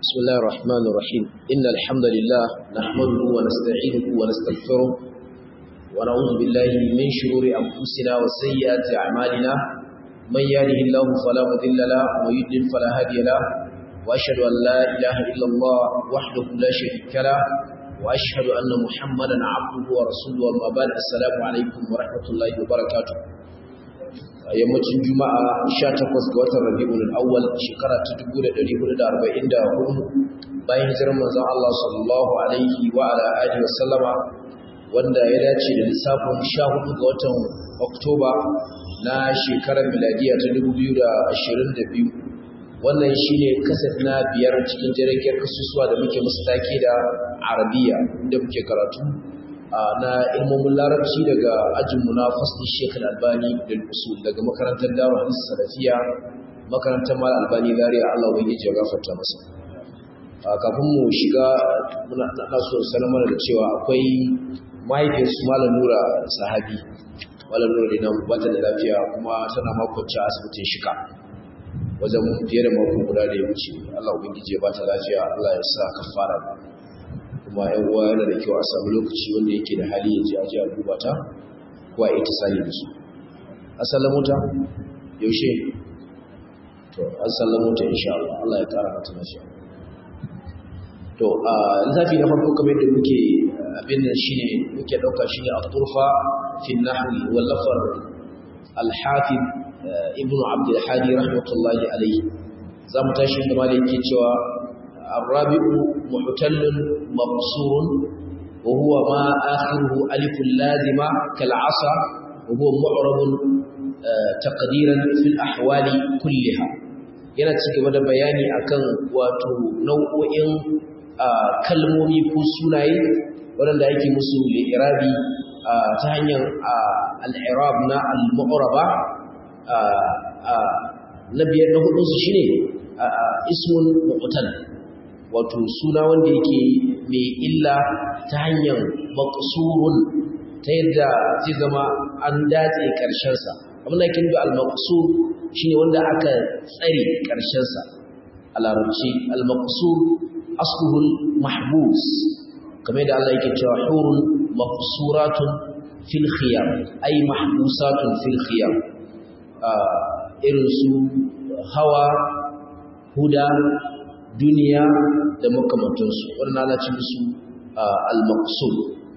بسم الله الرحمن الرحيم إن الحمد لله نحمده ونستعينه ونستغفره ونعوذ بالله من شرور أنفسنا وسيئات أعمالنا من يهده الله فلا مضل له ومن يضلل فلا هادي له وأشهد أن لا إله إلا الله وحده لا شريك له وأشهد أن محمدا عبده ورسوله وما بعد السلام عليكم ورحمة الله وبركاته yammacin juma'a 18 ga watan rabi'ul awwal shekara ta 1444 bayan hijirar manzon Allah sallallahu alaihi wa ala alihi wa sallama wanda ya dace da lissafin 14 ga watan Oktoba na shekarar miladiya ta 2022 wannan shine kasaf na biyar cikin jirgin kasusuwa da muke musu take da arabiya inda muke karatu na ilmomin larabci daga ajinmu na fasli shekul albani da usul daga makarantar daru hadis salafiya makarantar mal albani zariya allah wani ya gafarta masa kafin mu shiga muna so sanar mana da cewa akwai mahaifiyarsu malam nura sahabi malam nura da nan bata da lafiya kuma tana makwanci a asibitin shika wajen fiye da mako guda da ya wuce allah ubangiji ya bata lafiya allah ya sa kafara kuma yan uwa yana da kyau a samu lokaci wanda yake da hali ya je aje a duba ta ko a ita sani da su asalin mota yaushe to asalin mota insha Allah Allah ya kara mata lafiya to a lissafi na farko kamar yadda muke abin nan shine muke dauka shine at-turfa fi an-nahwi wal lafar al-hafiz ibn abd al-hadi rahmatullahi alayhi zamu tashi da malai yake cewa الرابع محتل مقصور وهو ما آخره ألف لازمة كالعصا وهو معرب تقديرا في الأحوال كلها yana ci gaba da bayani akan wato nau'o'in kalmomi ko sunaye waɗanda ake musu li'irabi ta hanyar al'irab na al-mu'raba na biyar na hudunsu shine ismun mu'tal wato suna wanda yake mai illa ta hanyar maqsurun ta yadda zai zama an datse ƙarshensa abin da kin da al-maqsur shine wanda aka tsare ƙarshensa a larabci al-maqsur asluhu mahbus kamar da Allah yake cewa hurun maqsuratun fil khiyam ay mahbusatun fil khiyam irin su hawa huda duniya da makamantansu wannan ana ci musu al-maqsud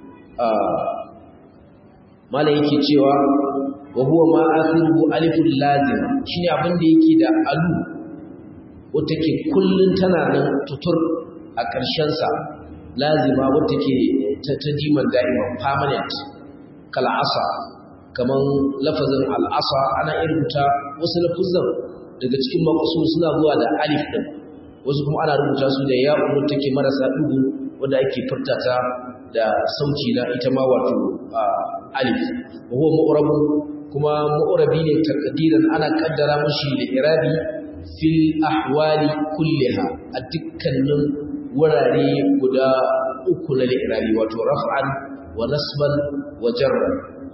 mala yake cewa wa huwa ma akhiruhu alifun lazim shine abin da yake da alu wata ke kullun tana nan tutur a ƙarshen sa lazima wata ke ta tajiman da'ima permanent kal asa kaman lafazin al-asa ana irubuta wasu lafuzan daga cikin maqsud suna zuwa da alif din wasu kuma ana rubuta su da ya'u take marasa dugu wanda ake furta ta da sauci na ita ma wato alif huwa mu'rab kuma mu'rabi ne takdiran ana kaddara mushi da irabi fil ahwali kulliha a dukkanin wurare guda uku na irabi wato raf'an wa nasban wa jarra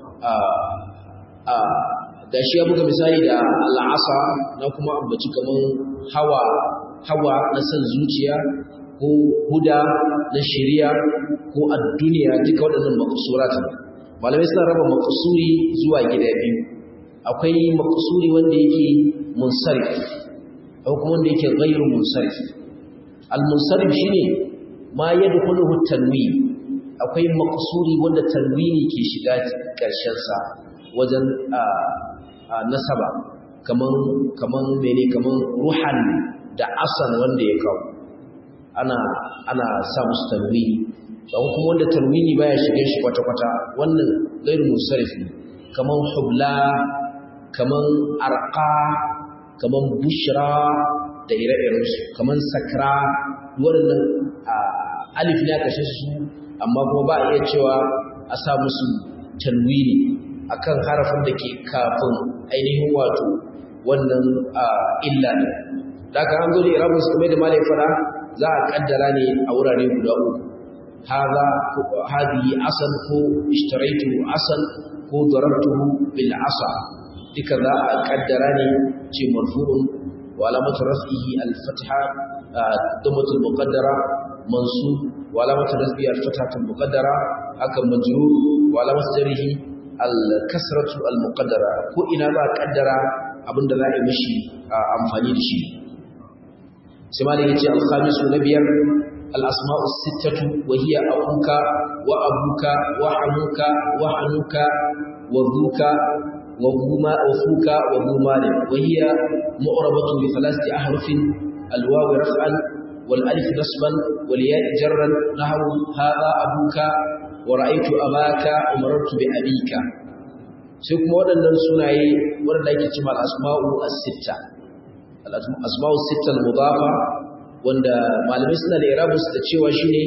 da shi ya buga misali da al'asa na kuma ambaci kaman hawa hawa na san zuciya ko huda na shari'a ko ad-duniya duka waɗannan maqsurat malamai suna raba maqsuri zuwa gida biyu akwai maqsuri wanda yake munsarif akwai kuma wanda yake ghairu munsarif al-munsarif shine ma yadkhuluhu tanwin akwai maqsuri wanda tanwini ke shiga ƙarshen sa wajen nasaba kaman kaman mene kaman ruhan da asan wanda ya kawo ana ana sa musu tanwini don kuma wanda tanwini baya shige shi kwata-kwata wannan gairu musarif ne kaman hubla kaman arqa kaman bushra da ire-iren su kaman sakra waɗannan alif ne aka shi su amma kuma ba a iya cewa a sa musu tanwini akan harafin da ke kafin ainihin wato wannan illa ne daga an zo da irabun su kuma da malai fara za a kaddara ne a wurare guda uku haza hadihi asal ko ishtaraitu asal ko darabtuhu bil asa duka za a kaddara ne ce marfu'un wa alamatu raf'ihi al fatha damatul muqaddara mansub wa alamatu nasbi al-fathatul muqaddara haka majrur wa alamatu jarhi al-kasratu al-muqaddara ko ina za a kaddara abinda za a yi mishi amfani da shi sai malai yace al-khamisu na biyar al-asma'u sittatu wa hiya abuka wa abuka wa hamuka wa hanuka wa dhuka wa huma wa fuka wa humani wa hiya mu'rabatu bi thalathati ahrufin al-waw raf'an wal alif nasban wal ya' jarran nahwu hadha abuka wa ra'aytu abaka umartu bi abika sai kuma waɗannan sunaye waɗanda ake cewa al-asma'u as-sitta al-asma'u as-sitta al-mudafa wanda malamai suna da irabus da cewa shine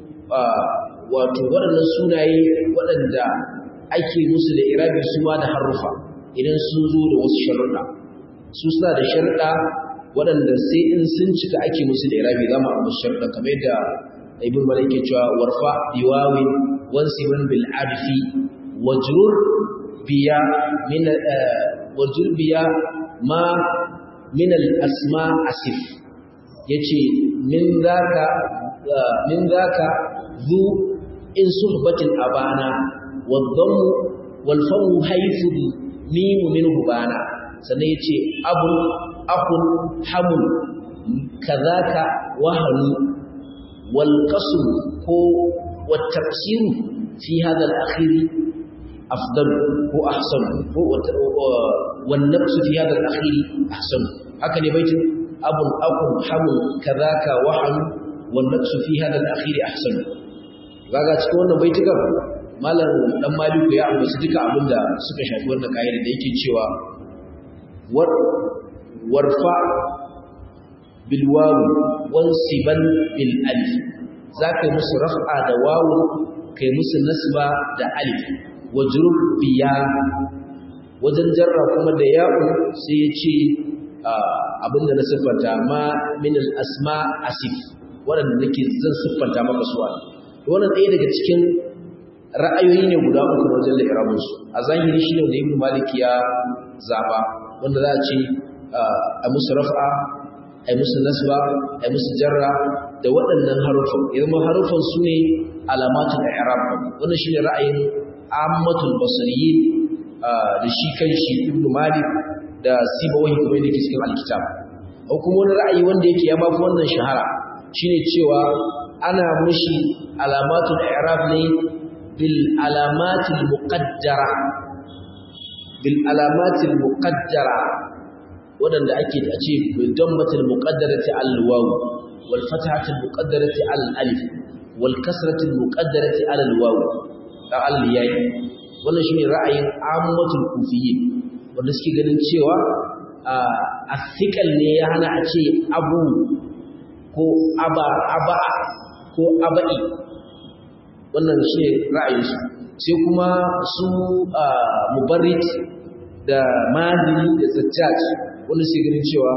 wato waɗannan sunaye waɗanda ake musu da irabi su ma da harufa idan sun zo da wasu sharuɗa su suna da sharuɗa waɗanda sai in sun cika ake musu da irabi za mu amma sharuɗa kamar yadda ibn malik ke cewa warfa biwawin wansibun bil arfi wajrur biya min wajrur biya ma min al asma asif yace min zaka min zaka zu in suhbatin abana والضم والفم حيث الميم منه بانا sannan yace abu akun hamun kazaka wahanu wal qasr ko wat tafsir fi hada al akhir afdal ko ahsan ko wal nafs fi hada al akhir ahsan haka ne baitin abun akun hamun kazaka wahanu wal nafs fi hada al akhir ahsan kaga cikin wannan baitukan malam dan maliku ya ambaci duka abinda suka shafi wannan kaida da yake cewa war warfa bil wawu wansiban bil alif zaka musu raf'a da wawu kai musu nasba da alif wajrur biya wajen jarra kuma da ya'u sai ya ce abinda na siffanta ma min al asma asif waɗanda nake zan siffanta maka suwa wannan ɗaya daga cikin ra'ayoyi ne guda uku wajen la'irabinsu a zahiri shi ne da ibn malik ya zaba wanda za a ce a musu raf'a a musu nasba a musu jarra da waɗannan harufan idan harufan su ne alamatul i'rab wannan shine ra'ayin ammatul basriyin da shi kan shi ibn malik da sibawahi kuma yake cikin alkitab ko kuma wani ra'ayi wanda yake ya mafi wannan shahara shine cewa ana mushi alamatul i'rab ne بالعلامات المقدرة بالعلامات المقدرة wadanda ake da ce bil dammatil muqaddarati al waw wal fathatil muqaddarati al alif wal kasratil muqaddarati al waw da al yayi wannan shine ra'ayin ammatul kufiyyin wanda suke ganin cewa a ne ya hana a ce abu ko aba aba ko aba'i wannan shi ra'ayinsu sai kuma su mubarrit da madini da zattat wanda sai ganin cewa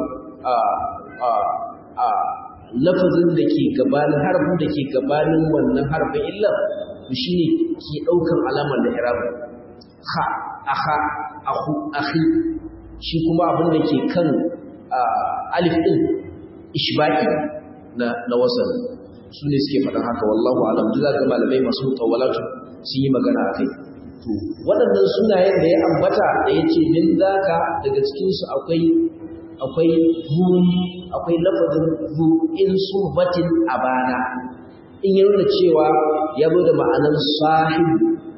lafazin da ke gabanin harfin da ke gabanin wannan harfin illa shi ne ke ɗaukan alamar da irabu ha aha ahu ahi shi kuma abin da ke kan alif ɗin ishbaki na wasan su ne suke faɗin haka wallahu alam duk za ga malamai masu tawalatu sun yi magana a kai to waɗannan sunayen da ya ambata da ya ce min zaka daga cikinsu akwai akwai zu akwai lafazin zu in suhbatin abana in ya nuna cewa ya zo da ma'anar sahibu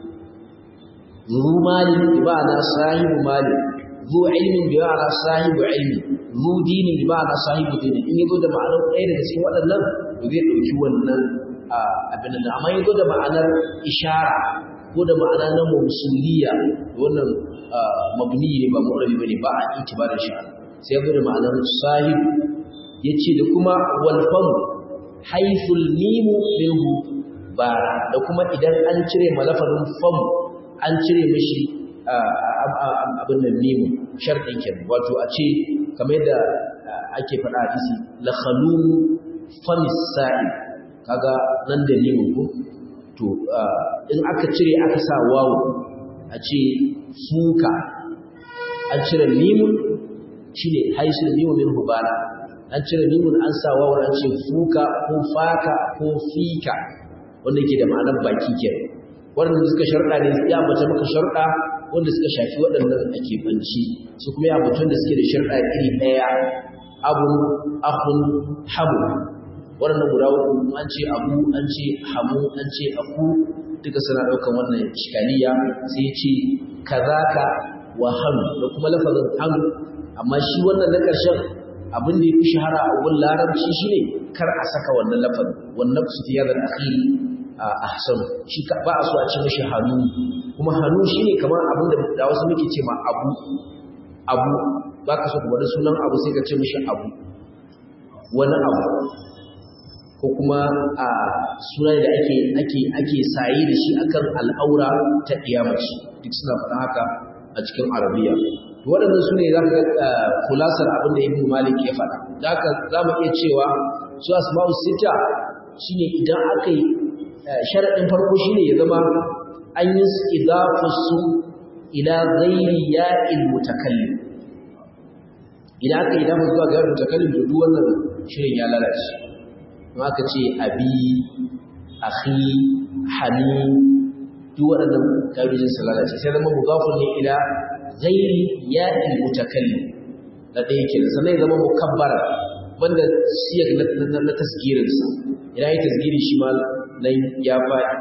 zu mali bi ma'ana sahibu mali zu ilmin bi ma'ana sahibu ilmi zu dinin bi ma'ana sahibu dini in ya zo da ma'anar ɗaya daga cikin waɗannan to zai ɗauki wannan abin da amma ya zo da ma'anar ishara ko da ma'ana na mausuliya wannan mabni ne ba mu'rabi bane ba a itibarin shi sai ya zo da ma'anar sahib yace da kuma wal fam haythul mimu minhu ba da kuma idan an cire malafazin fam an cire mishi abin nan mimu sharɗin kenan wato a ce kamar yadda ake faɗa a hadisi la khalu famis sa'i kaga nan da mimu ko to in aka cire aka sa wawu a ce fuka an cire mimun shine haisul mimu min hubana an cire mimun an sa wawar an ce fuka ko faka ko fika wanda yake da ma'anar baki ke waɗanda suka sharuɗa ne ya ambata maka sharuɗa wanda suka shafi waɗannan a keɓanci su kuma ya mutum da suke da sharuɗa iri ɗaya abun akun hamu waɗannan guda uku an ce abu an ce hamu an ce aku duka suna ɗaukan wannan shikaliya sai ce kazaka wa hannu da kuma lafazin hannu amma shi wannan na ƙarshen abin da ya fi shahara a wurin larabci shi ne kar a saka wannan lafazin wannan su fiye da akhiri a ahsan shi ba a so a ce mashi hannu kuma hannu shi ne kamar abin da da wasu muke ce ma abu abu ba ka so ku wani sunan abu sai ka ce mashi abu wani abu ko kuma a sunan da ake ake ake saye da shi akan al'aura ta kiyamaci duk suna faɗa haka a cikin arabiya waɗannan su ne za ka ga kulasar abin da ibn malik ya faɗa da haka za mu iya cewa su asma'u sita shine idan aka yi sharaɗin farko shine ya zama an yi idafarsu ila ghairi ya'il mutakallim idan aka yi damar zuwa ga ya'il mutakallim da duk wannan shirin ya lalace kuma aka ce abi akhi hani duk waɗannan ƙa'idojin su lalace sai zama mugafun ne ila ghairi ya'il mutakallim da ɗaya ke sannan ya zama mukabbara wanda siyar na tasgirinsa idan ya tasgiri shi ma nan ya faɗi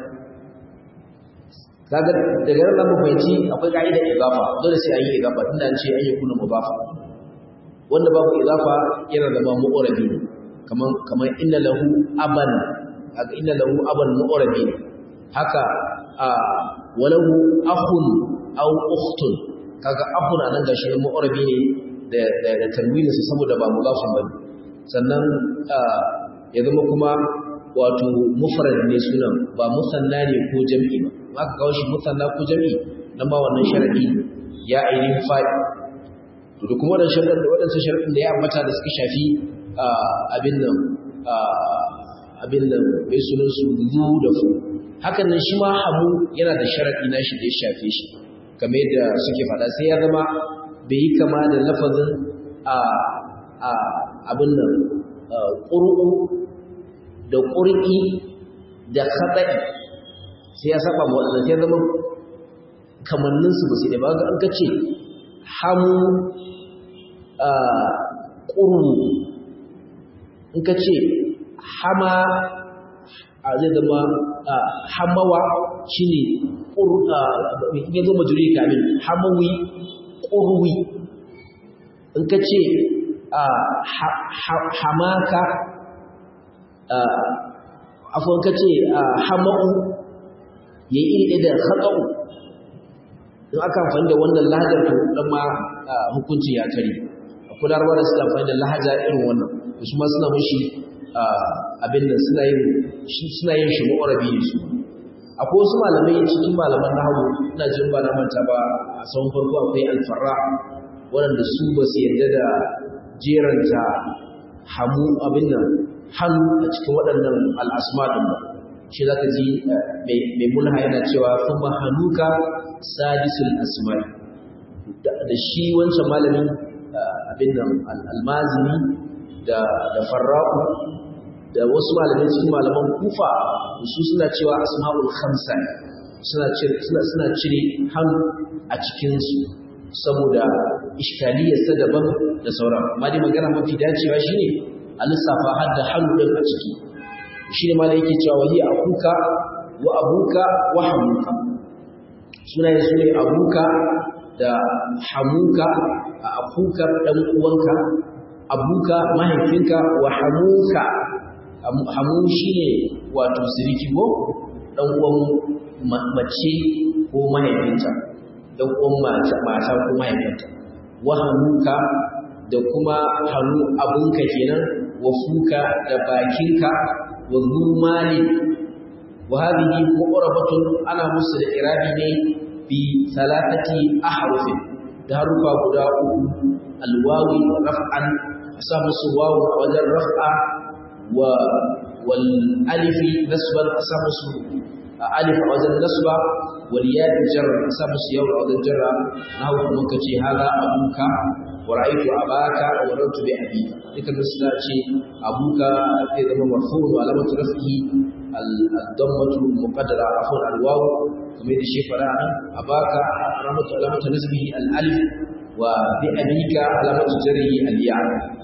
kaga daga nan mu fahimci akwai ka'idar idafa dole sai an yi idafa tunda an ce an yi kuna mudafa wanda babu idafa yana zama mu'arabi kaman kaman inna lahu aban kaga inna lahu aban mu'arabi haka a walahu akhun aw ukhtun kaga akhun anan gashi mu'arabi ne da da, da tanwinin sa saboda ba mudafun bane sannan ya zama kuma wato mufrad ne sunan ba musanna ne ko jam'i ba aka kawo shi musanna ko jam'i nan ba wannan sharadi ya ainihin faɗi to da kuma wadannan sharadin da wadannan sharadin da ya ambata da suka shafi abin nan abin nan mai sunan su zu da fu hakan nan shi ma hamu yana da sharadi na shi da ya shafe shi kamar yadda suke faɗa sai ya zama bai yi kama da lafazin abin nan ƙur'u da ƙur'i da kaɗa'i sai ya saba ma waɗanda sai zama kamanninsu ba su da ba ga an kace hamu ƙuru in ka ce hama a zai zama hamawa shi ne ya zama juri kamin hamawi ƙurwi in ka ce hamaka afon ka ce hama'u ya yi iri da haɗa'u in aka amfani da wannan lahajar to ɗan ma hukunci ya kare akwai larabar da suka amfani da lahaja irin wannan da su ma suna mashi abin da suna yin suna yin shi ma'urabi ne su akwai wasu malamai cikin malaman nahawu ina jin ba na manta ba a tsawon farko akwai alfarra waɗanda su ba su yarda da jeranta hamu abin nan hannu a cikin waɗannan al'asma ɗin ba shi za ka ji mai mulha yana cewa kuma hannuka sadisul asma'i da shi wancan malamin abin nan almazini da farra'u da wasu malamai cikin malaman kufa su suna cewa asma'ul khamsa suna cire hannu a cikinsu saboda iskaliyarsa daban da sauran amma dai magana mafi dacewa shine a lissafa har da hannu ɗin a ciki shi ne mala yake cewa wali akuka wa abuka wa hamuka sunaye su ne abuka da hamuka a akuka ɗan uwanka abuka mahaifinka wa hamuka hamu shi ne wato siriki ko ɗan uwan mace ko mahaifinta ɗan uwan mata ko mahaifinta wa hamuka da kuma hannu abunka kenan wa fuka da bakinka wa zumali wa hadhihi mu'rabatun ana musu da irabi ne bi salatati ahrufin da harufa guda uku alwawi raf'an asa musu wawu a wajen raf'a wa wal alifi nasban asa musu alif a wajen nasba wal ya jar asa musu yawu a wajen jarra na hawa kuma kace hada abuka wa ra'aytu abaka wa marartu bi abika duka da suna ce abuka zai zama marfu'un wa alamatu rafihi al-dammatu muqaddara afwan al-waw kamar da shi fara abaka alamatu alamatu nasbihi al-alif wa bi abika alamatu jarrihi al-ya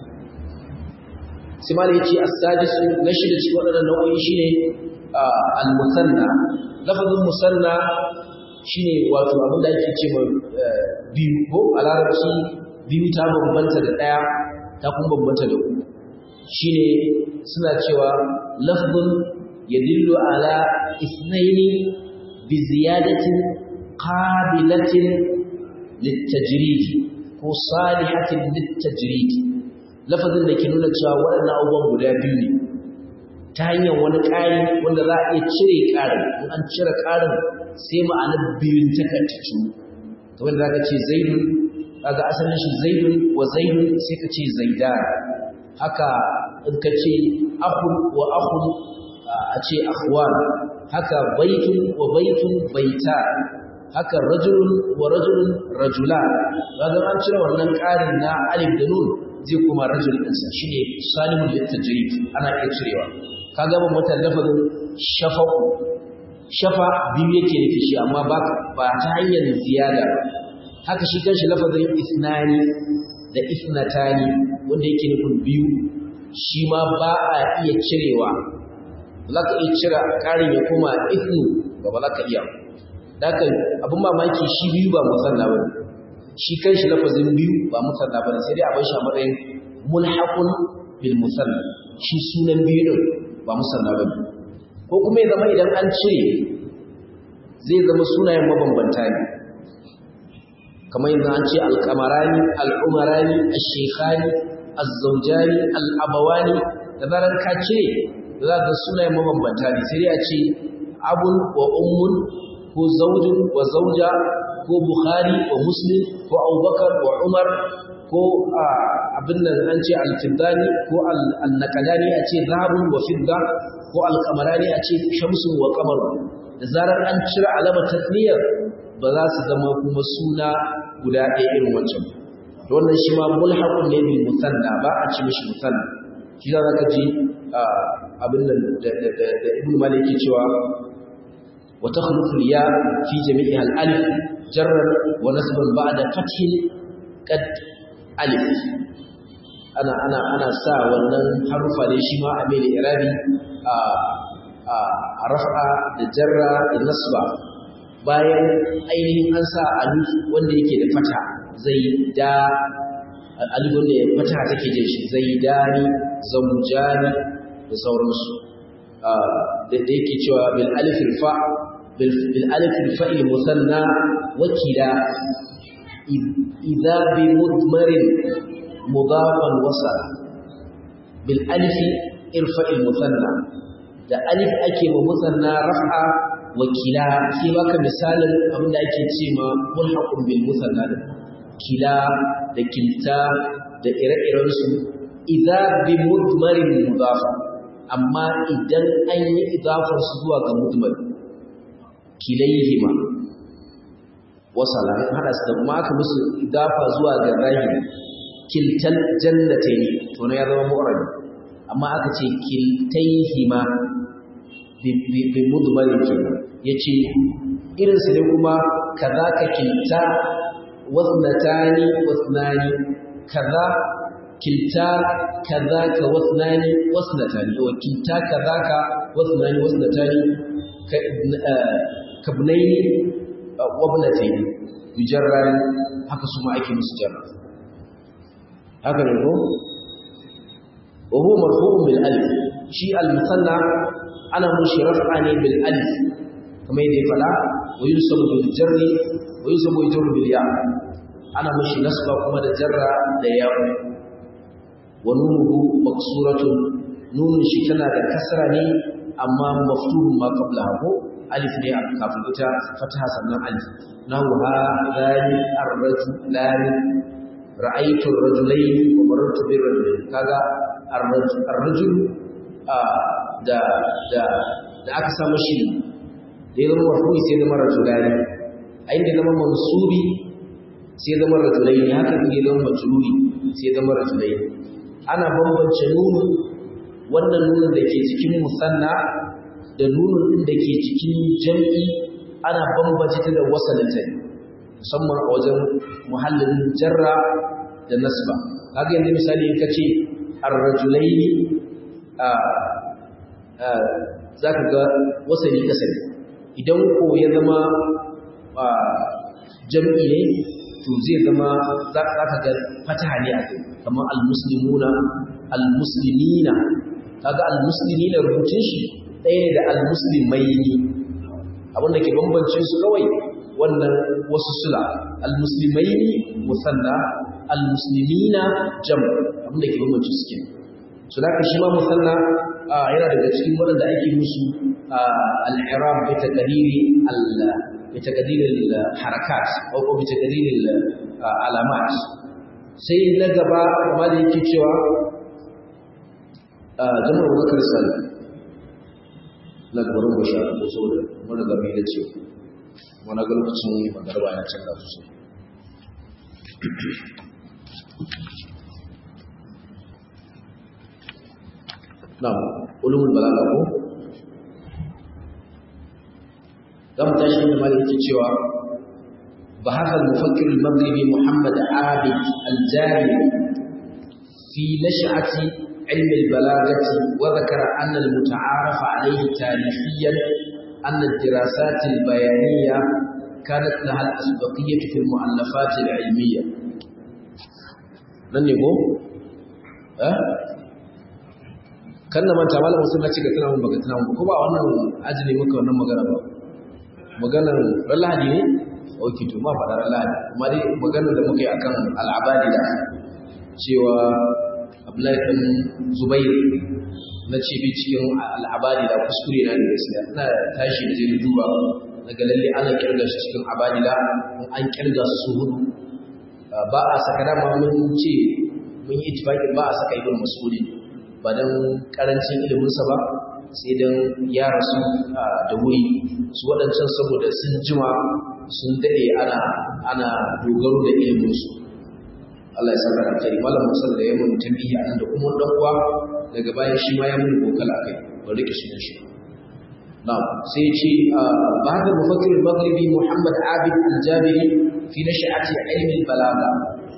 sai ma yace as-sadisu na shida cikin wadannan nau'o'i shine al-musanna lafazin musanna shine wato abin da ake ce biyu ko a larabci biyu ta bambanta da ɗaya ta kuma bambanta da uku shine suna cewa lafzun yadullu ala isnaini bi ziyadatin qabilatin litajrid ko salihatin litajrid lafazin da ke nuna cewa waɗannan abubuwan guda biyu ne ta hanyar wani ƙari wanda za a iya cire ƙarin in an cire ƙarin sai ma'anar biyun ta kartacu kamar da zaka ce zaidun kaga asalin shi zaidun wa zaidun sai ka ce zaidan haka in ka ce akhun wa akhun a ce akhwan haka baitun wa baitun baita haka rajulun wa rajulun rajula kaga an cire wannan ƙarin na alif da nun zai kuma rajul ɗinsa shine salimul litajrid ana iya cirewa kaga ban mutan lafazin shafa'u shafa biyu yake nufi shi amma ba ba ta hanyar ziyada haka shi kanshi lafazin isnani da isnatani wanda yake nufin biyu shi ma ba a iya cirewa ba za ka iya cira ƙarin ya koma isnu ba ba za ka iya daga abin mamaki shi biyu ba musanna ba shi kanshi lafazin biyu ba musanna ba sai dai a bar shi a matsayin mulhaqun bil musanna shi sunan biyu din ba musanna ba ko kuma ya zama idan an cire zai zama sunayen mabambanta ne kamar yanzu an ce alkamarani al'umarani ashekhani azzaujani al'abawani da zarar ka cire da za ka sunayen mabambanta ne sai dai a ce abun wa ummun ko zaujin wa zauja ko bukhari wa muslim ko abubakar wa umar ko abin nan an ce alfiddani ko al-nakadani a ce zahabun wa fidda ko alkamarani a ce shamsun wa kamar da zarar an cire alamar tasniyar ba za su zama kuma suna guda ɗaya irin wancan da wannan shi ma mulhaqun ne bil musanna ba a ci mishi musanna shi za ka ji abin nan da ibn malik yake cewa wa takhlufu ya fi jami'iha al alif jarran wa nasban ba'da fathin qad alif ana ana ana sa wannan harufa ne shi ma a mai da irabi a raf'a da jarra da nasba bayan ainihin an sa alif wanda yake da fata zai da alif wanda ya fata take jin shi zai dani zaujani da sauransu da yake cewa bil alif fa bil alif fa'il musanna wakila idza bi mudmarin mudafan wasala bil alif irfa'il musanna da alif ake ma musanna raf'a wakila sai baka misalin abin da ake ce ma mulhaqun bil musanna da kila da kilta da ire-iren su idza bi mudmarin mudaf amma idan an yi idafar su zuwa ga mudmar kilayhima wasala in hada su da kuma aka musu idafa zuwa ga zahiri kiltal jannatayn to ne ya zama mu'rabi amma aka ce kiltayhima bi mudmarin kenan yace irin su ne kuma kaza ka kilta wasnatani wasnani kaza kilta kaza ka wasnani wasnatani wa kilta kaza ka wasnani wasnatani ka ibnaini wabnataini yujarran haka su ma ake musu jarra haka ne ko wa huwa marfu'un bil alif shi al musanna ana mushi raf'a ne bil alif kamar yadda ya fada wa yusabu bil jarri wa yusabu yajru bil ya ana mushi nasba kuma da jarra da ya wa nunuhu maksuratun nunun shi tana da kasra ne amma maftuhun ma qablaha ko alif ne kafin ita fataha sannan alif nahu hadani ar-rajulani ra'aytu ar-rajulayn wa marartu bir-rajulayn kaga ar-rajul da da da aka samu shi da ya zama marfu'i sai zama rajulani a inda zama mansubi sai zama rajulaini haka in ya zama majruri sai zama rajulaini ana bambance nunu wannan nunun da ke cikin musanna da nunun din da ke cikin jam'i ana bambance ta da wasalin ta musamman a wajen muhallin jarra da nasba kaga yanzu misali in kace ar-rajulaini a zaka ga wasali kasari idan ko ya zama jam'i ne to zai zama za ka ga fataha ne a kai kamar al-muslimuna al-muslimina kaga al-muslimina rubutun shi ɗaya ne da al-muslimaini abin da ke bambancin su kawai wannan wasu sula al-muslimaini musanna al-muslimina jam abin da ke bambancin su kenan so da shi ma musanna yana daga cikin waɗanda ake musu al-i'rab bi taqdiri al bi taqdiri al-harakat aw bi taqdiri al-alamat sai na gaba kuma da yake cewa jama'ar bakar sallah na gabarin basha ko saboda wani gami da ce wani ga lokacin magarba ya canza sosai na ulumul balaga ko zamu tashi da malai yake cewa بحث المفكر المغربي محمد عابد الجاري في نشأة علم البلاغة وذكر أن المتعارف عليه تاريخيا أن الدراسات البيانية كانت لها الأسبقية في المؤلفات العلمية nan ne ko? eh? kan na manta malam musul na ce ga tunamun baka tunamun ko ba wannan ajini muka wannan magana ba maganar ran lahadi ne? ok to ma faɗa ran lahadi amma dai maganar da muka yi akan al'abadi da cewa Abdullahi ɗan Zubair na ce bi cikin al'abadi da kuskure na da gaskiya ina tashi da zai duba daga lalle ana kirga shi cikin abadila an kirga su hudu ba a saka dama mun ce mun yi ittifaqin ba a saka ibn mas'udi ba dan karancin ilimin sa ba sai dan ya rasu da wuri su waɗancan saboda sun jima sun dade ana ana dogaro da ilimin su Allah ya saka alkhairi malam Musa da yayin tambihi anan da kuma dan uwa daga baya shi ma ya mun kokala kai ba rike sunan shi na'am sai ya ce ba'da mufakkir al-maghribi Muhammad Abid al-Jabiri fi nash'ati ilm al-balagha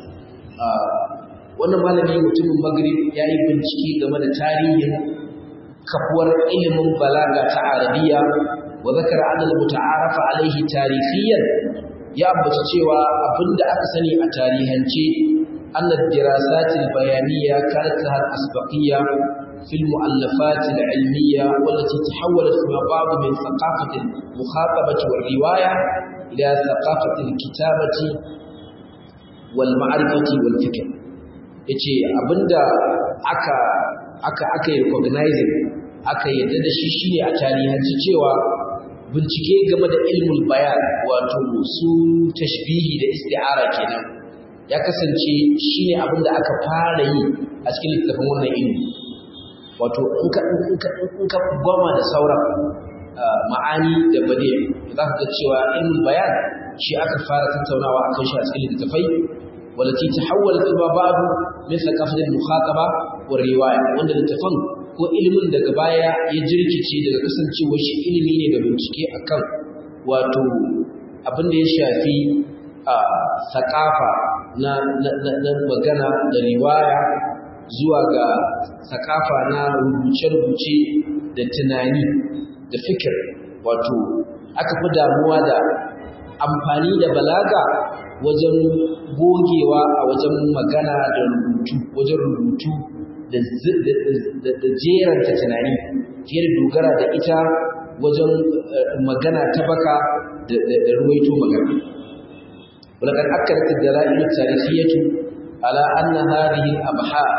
wannan malami mutumin maghrib yayi bincike game da tarihin kafuwar ilimin balaga ta arabiya wa zakara anna al-muta'arraf alayhi tarihiyan ya ambaci cewa abinda aka sani a tarihance أن الدراسات البيانية كانت لها الأسبقية في المؤلفات العلمية والتي تحولت فيما بعد من ثقافة المخاطبة والرواية إلى ثقافة الكتابة والمعرفة والفكر yace abinda aka aka aka yi recognizing aka yadda da shi shine a tarihanci cewa bincike game da ilmul bayan wato su tashbihi da isti'ara kenan ya kasance shi ne abin da aka fara yi a cikin littattafan wannan ilimi wato in ka gwama da sauran ma'ani da bade za ka ga cewa ilmin bayan shi aka fara tattaunawa a kan shi a cikin littattafai walati ta hawala ta babu min thaqafatil mukhataba wa riwaya wanda littattafan ko ilimin daga baya ya jirkice daga kasancewar shi ilimi ne da bincike akan wato abin da ya shafi a thaqafa na, na, na, na magana da riwaya zuwa ga sakafa na rubuce-rubuce da tunani da fikir wato aka fi damuwa da amfani da balaga wajen gogewa a wajen magana da rubutu wajen rubutu da jeranta tunani fiye da dogara da ita wajen magana ta baka da ruwaito magana ولقد أكدت الدلائل التاريخية على أن هذه الأبحاث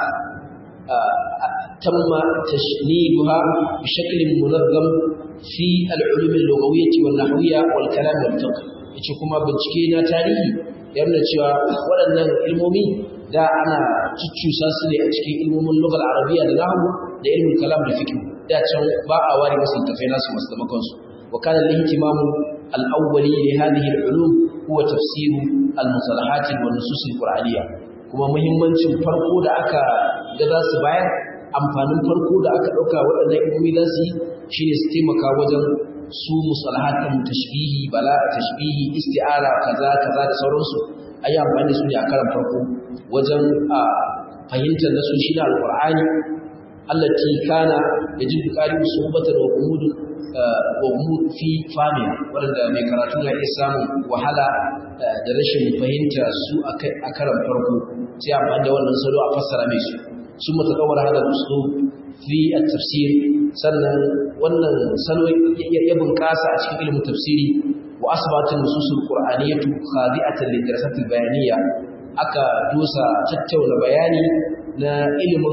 تم تشنيدها بشكل منظم في العلوم اللغوية والنحوية والكلام والفقه yace kuma bincike na tarihi ya nuna cewa waɗannan ilmomi da ana cuccusa su ne a cikin ilmomin lugal arabiya da nahwu da ilmin kalam da fiqh da can ba a ware masu tafai nasu masu taimakon su wa kana al-ihtimamu al-awwali li hadhihi al-ulum huwa tafsiru al-musalahat wa nusus al-qur'aniyya kuma muhimmancin farko da aka ga za su bayar amfanin farko da aka dauka waɗannan ilimi za su yi shine su taimaka wajen su musalahatin tashbihi bala tashbihi isti'ara kaza kaza da sauransu ayi amfani da su ne a karan farko wajen a fahimtar nasoshi na alqur'ani allati kana yajibu qari'u suhbatan wa qumud wa qumud fi fahmi wanda mai karatu ya iya samun wahala da rashin fahimta su a karan farko sai amfani da wannan salo a fassara mai su sun mutakawar hada uslub fi at-tafsir sannan wannan salo ya bunƙasa a cikin ilimin tafsiri wa asbatin nususul qur'aniyatu khadi'atan lidirasatil bayaniyya aka dusa tattauna bayani na ilimin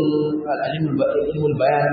al bayan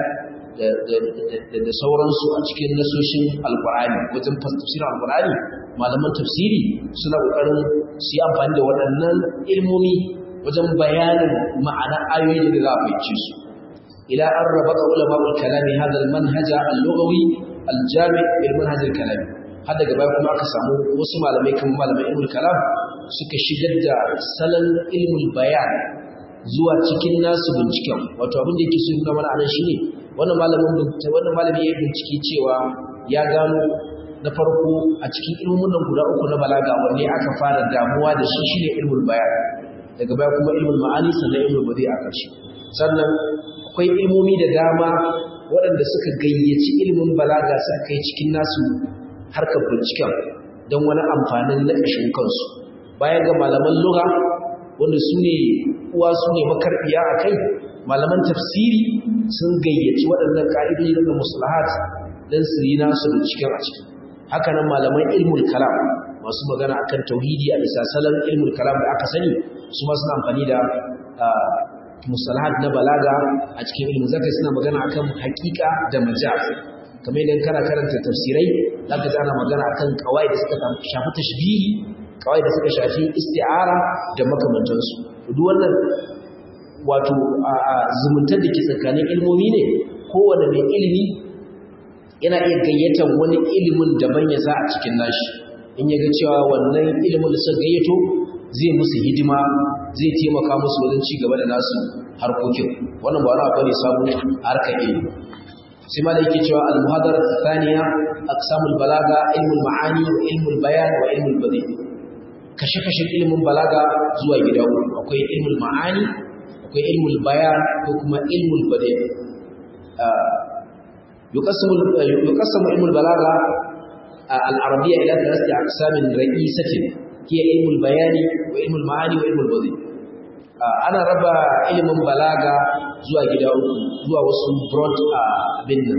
da sauransu a cikin nasoshin alqur'ani wajen tafsirin alqur'ani malaman tafsiri suna kokarin su yi amfani da waɗannan ilmomi wajen bayanin ma'ana ayoyi da za a fahimci su إلى أن ربط علماء الكلام هذا المنهج اللغوي الجامع بالمنهج الكلامي هذا gaba kuma aka samu wasu malamai kan malamai ilmul kalam suka shigar da salon ilmul bayan zuwa cikin nasu binciken wato abin da yake so nuna mana anan shine wannan malamin bincike wannan malami ya bincike cewa ya gano na farko a cikin ilmomin nan guda uku na balaga wanne aka fara damuwa da shi shine ilmul bayan daga baya kuma ilmul ma'ani sannan ilmul badi a ƙarshe sannan akwai ilmomi da dama waɗanda suka gayyaci ilimin balaga suka kai cikin nasu harkar binciken don wani amfanin na ƙashin kansu baya ga malaman lura wanda su ne uwa su ne makarbiya a kai malaman tafsiri sun gayyaci waɗannan ƙa'idoji da musulahat don su yi nasu binciken a ciki hakanan malaman ilmul kalam masu magana akan tauhidi a bisa salon ilmul kalam da aka sani su ma suna amfani da musalahat na balaga a cikin ilmin zaka suna magana akan hakika da majaz kamar idan kana karanta tafsirai zaka ji ana magana akan kawai da suka shafi tashbihi kawai da suka shafi isti'ara da makamantansu duk wannan wato zumuntar da ke tsakanin ilmomi ne kowane mai ilimi yana iya gayyatar wani ilimin daban ya sa a cikin nashi in ya ga cewa wannan ilimin da suka gayyato zai musu hidima zai taimaka musu wajen ci gaba da nasu harkokin wannan ba wani abu ne sabu harkar ilimi sai ma da yake cewa al-muhadara thaniya aqsamul balaga ilmul ma'ani wa ilmul bayan wa ilmul badi kashe kashe ilmin balaga zuwa gida uku akwai ilmul ma'ani akwai ilmul bayan ko kuma ilmul badi yuqassamu yuqassamu ilmul balaga al-arabiyya ila thalathati aqsamin ra'isatin هي علم البيان وعلم المعاني وعلم البديع ana raba ilimin balaga zuwa gida uku zuwa wasu broad abin nan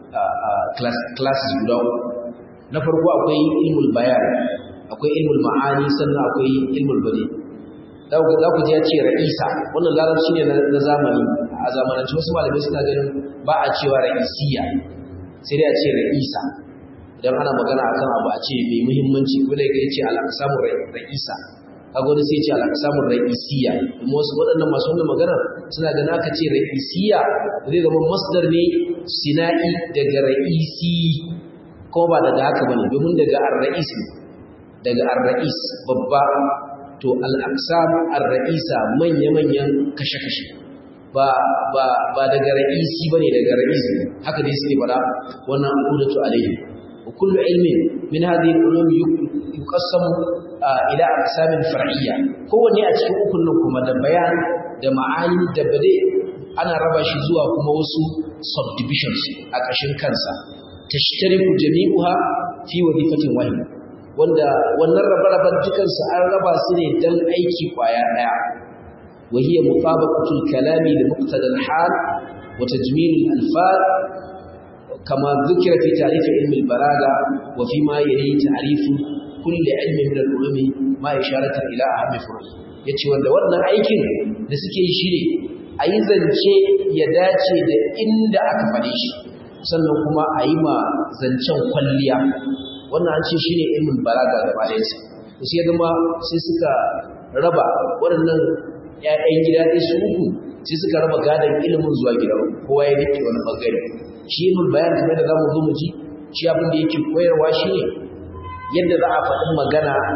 classes guda uku na farko akwai ilmul bayan akwai ilmul ma'ani sannan akwai ilmul bade za ku ji ya ce ra'isa wannan larabci ne na zamani a zamanance wasu malamai suna ganin ba a cewa ra'isiya sai dai a ce ra'isa idan ana magana akan abu a ce mai muhimmanci ko dai yace al-aqsamur ra'isa kaga wani sai ce al-aqsamur ra'isiya kuma wasu waɗannan masu wannan magana suna ganin aka ce ra'isiya zai zama masdar ne sina'i daga ra'isi ko ba daga haka bane domin daga ar-ra'is daga ar-ra'is babba to al-aqsam ar-ra'isa manya-manyan kashe-kashe ba ba ba daga ra'isi bane daga ra'isi haka dai suke fara wannan al'udatu alaihi وكل علم من هذه العلوم يقسم إلى أقسام فرعية هو ne a cikin ukun nan kuma da bayan da ma'ani da bade ana raba shi zuwa kuma wasu subdivisions a ƙashin kansa tashtariku jami'uha fi wadifatin wahida wanda wannan rabe-raben dukansu an raba su ne dan aiki kwaya daya wa hiya mutabaqatul kalami li muqtada al-hal wa tajmil al-alfaz كما ذكر في تعريف علم البلاغة وفيما يلي تعريف كل علم من العلوم ما إشارة إلى أهم فروع yace wanda wannan aikin da suke yi shine a yi zance ya dace da inda aka faɗe shi sannan kuma a yi ma zancen kwalliya wannan an ce shine ilmin balaga gaba ɗaya sa sai zama sai suka raba waɗannan ƴaƴan gida ɗaya su uku sai suka raba gadon ilimin zuwa gida kowa ya rike wani bangare shi ilmul bayan kamar da zamu zo mu ji shi abin da yake koyarwa shine yadda za a faɗi magana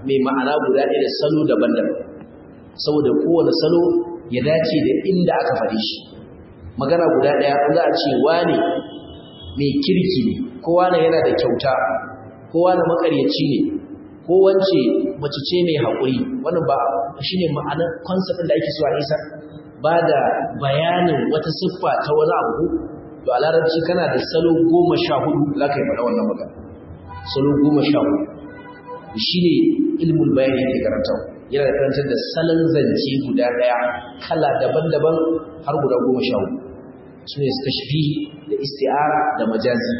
mai ma'ana guda ɗaya da salo daban-daban saboda kowane salo ya dace da inda aka faɗi shi magana guda ɗaya za a ce wane mai kirki ne kowa na yana da kyauta kowa na makaryaci ne ko wance mace ce mai haƙuri wannan ba shi ne ma'anar concept da ake so a isa ba da bayanin wata siffa ta wani abu to a larabci kana da salo goma sha hudu za ka yi faɗa wannan magana salo goma sha hudu shi ne ilmul bayani yake karantawa yana da karantar da salon zance guda ɗaya kala daban-daban har guda goma sha hudu su ne tashbihi da isti'ara da majazi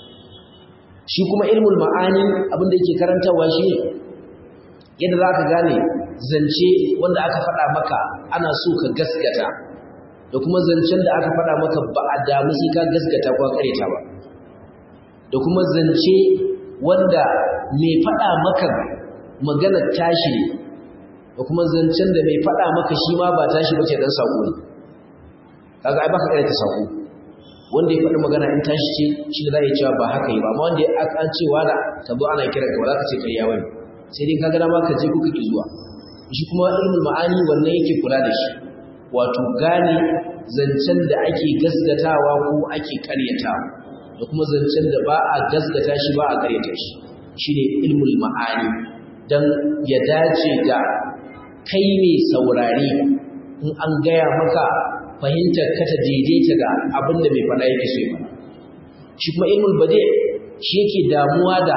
shi kuma ilmul ma'ani abinda yake karantarwa shi ne yadda za ka gane zance wanda aka faɗa maka ana so ka gaskata da kuma zancen da aka faɗa maka ba a damu sai ka gaskata ko kareta ba da kuma zance wanda mai faɗa maka magana tashi ne da kuma zancen da mai faɗa maka shi ma ba tashi bace dan sako ne kaga ai baka kareta sako wanda ya faɗi magana in tashi ce shi da za a cewa ba haka yi ba amma wanda ya an cewa da ka zo ana kira ka ba za ka ce ƙarya bane sai dai kaga dama ka je kuka ki zuwa shi kuma ilmul ma'ani wannan yake kula da shi wato gane zancen da ake gaskatawa ko ake karyatawa da kuma zancen da ba a gaskata shi ba a karyata shi shine ilmul ma'ani dan ya dace da kai ne saurare in an gaya maka fahimtar ka ta daidaita da abin da mai fada yake so ya fada shi kuma ilmul bade shi yake damuwa da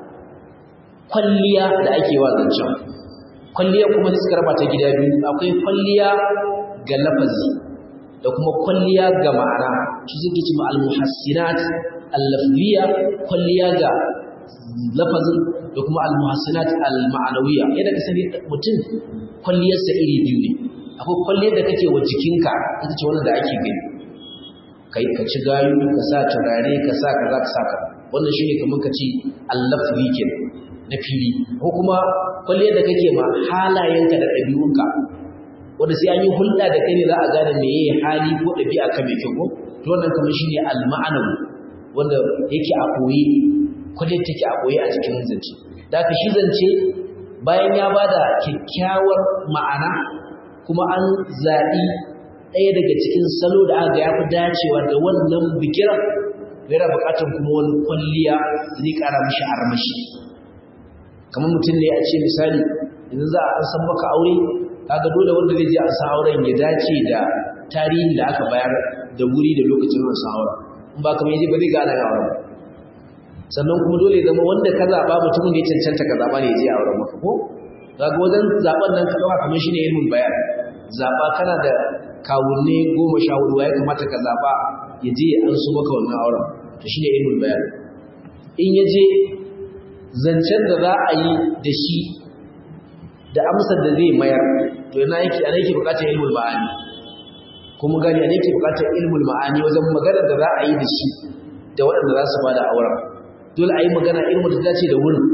kwalliya da ake wa zancen kwalliya kuma suka raba ta gida biyu akwai kwalliya ga lafazi da kuma kwalliya ga ma'ana shi suke ce ma al-muhassinat al-lafziya kwalliya ga lafazin da kuma al-muhassinat al-ma'anawiyya yadda ka sani mutum kwalliyarsa iri biyu ne akwai kwalliyar da kake wa jikinka ita ce wannan da ake gani kai ka ci gayu ka sa turare ka sa kaza ka sa ka wannan shine kamar ka ci al-lafzi ke na fili ko kuma kwalliyar da kake ma halayenka da ɗabi'unka wanda sai an yi hulɗa da kai ne za a gane me yayi hali ko ɗabi'a ka mai kyau ko to wannan kamar shine al-ma'anawi wanda yake a koyi kwalliyar take a koyi a cikin zance da haka shi zance bayan ya bada kyakkyawar ma'ana kuma an zaɓi ɗaya daga cikin salo da aka ya fi dacewa da wannan bikiran yana buƙatar kuma wani kwalliya da zai ƙara mishi armashi kamar mutum ne a ce misali idan za a san maka aure kaga dole wanda zai je a san auren ya dace da tarihin da aka bayar da wuri da lokacin wasu auren in ba kamar yaje ba zai gane ga auren sannan kuma dole ya zama wanda ka zaɓa mutumin da ya cancanta ka zaɓa ne ya je a auren maka ko kaga wajen zaɓen nan ka ɗauka kamar shine ilmin bayan zaɓa kana da kawunne goma sha hudu ya kamata ka zaɓa ya je an so maka wannan auren to shine ilmin bayan in ya je zancen da za a yi da shi da amsar da zai mayar to yana yake ana yake bukatar ilmul ma'ani kuma gani ana yake bukatar ilmul ma'ani wajen magana da za a yi da shi da waɗanda za su ba da auren dole a yi magana ilmul da dace da wurin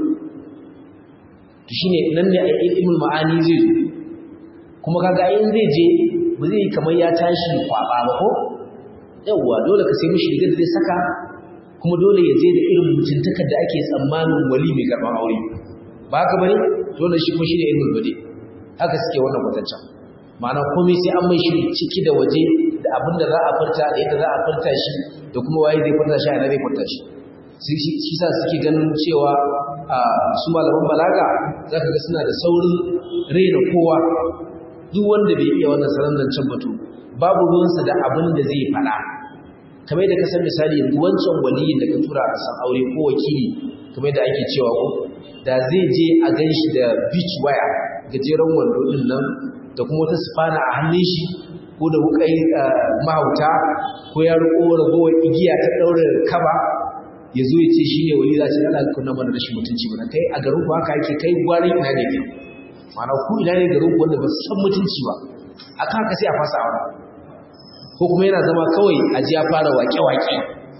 to shine nan ne ilmul ma'ani zai zo kuma kaga in zai je ba zai kamar ya tashi kwaba ba ko yawwa dole ka sai mishi rigar da zai saka kuma dole ya je da irin mutuntakar da ake tsammanin wali mai karɓar aure ba haka bane dole shi kuma shine ilmul bade haka suke wannan kwatancan ma'ana komai sai an mai shiri ciki da waje da abin da za a furta da yadda za a furta shi da kuma waye zai furta shi a ina zai furta shi shi sa suke ganin cewa su malaman balaga za ka ga suna da saurin raina kowa duk wanda bai iya wannan salon zancen batu babu ruwansa da abin da zai faɗa kamar da ka san misali yanzu wancan waliyin da ka tura a san aure ko wakili kamar da ake cewa ko da zai je a gan shi da beach wire gajeren wando din nan da kuma wata spana a hannun shi ko da wukai mahauta ko ya riko ragowar igiya ta ɗaure kaba ya zo ya ce shi ne wali za ce ana kuna mana rashin mutunci ba kai a garin ku haka yake kai gwarin ina ne kai ma'ana ku ina ne garin ku wanda ba su san mutunci ba akan haka sai a fasa aure ko kuma yana zama kawai a ji ya fara waƙe-waƙe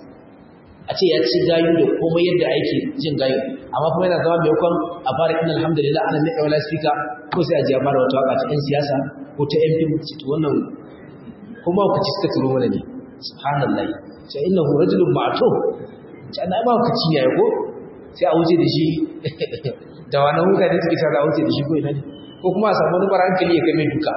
a ce ya ci gayu da komai yadda ake jin gayu amma kuma yana zama mai kwan a fara ina alhamdulillah ana nika wala speaker ko sai a ji ya fara wata waka ta yan siyasa ko ta yan fim ci wannan kuma ku ci suka turo mana ne subhanallah sai innahu rajulun ma'tuf ce ana ba ku ci ne ko sai a wuce da shi da wani huka da suke sa a wuce da shi ko ina ne ko kuma a samu wani bar hankali ya game duka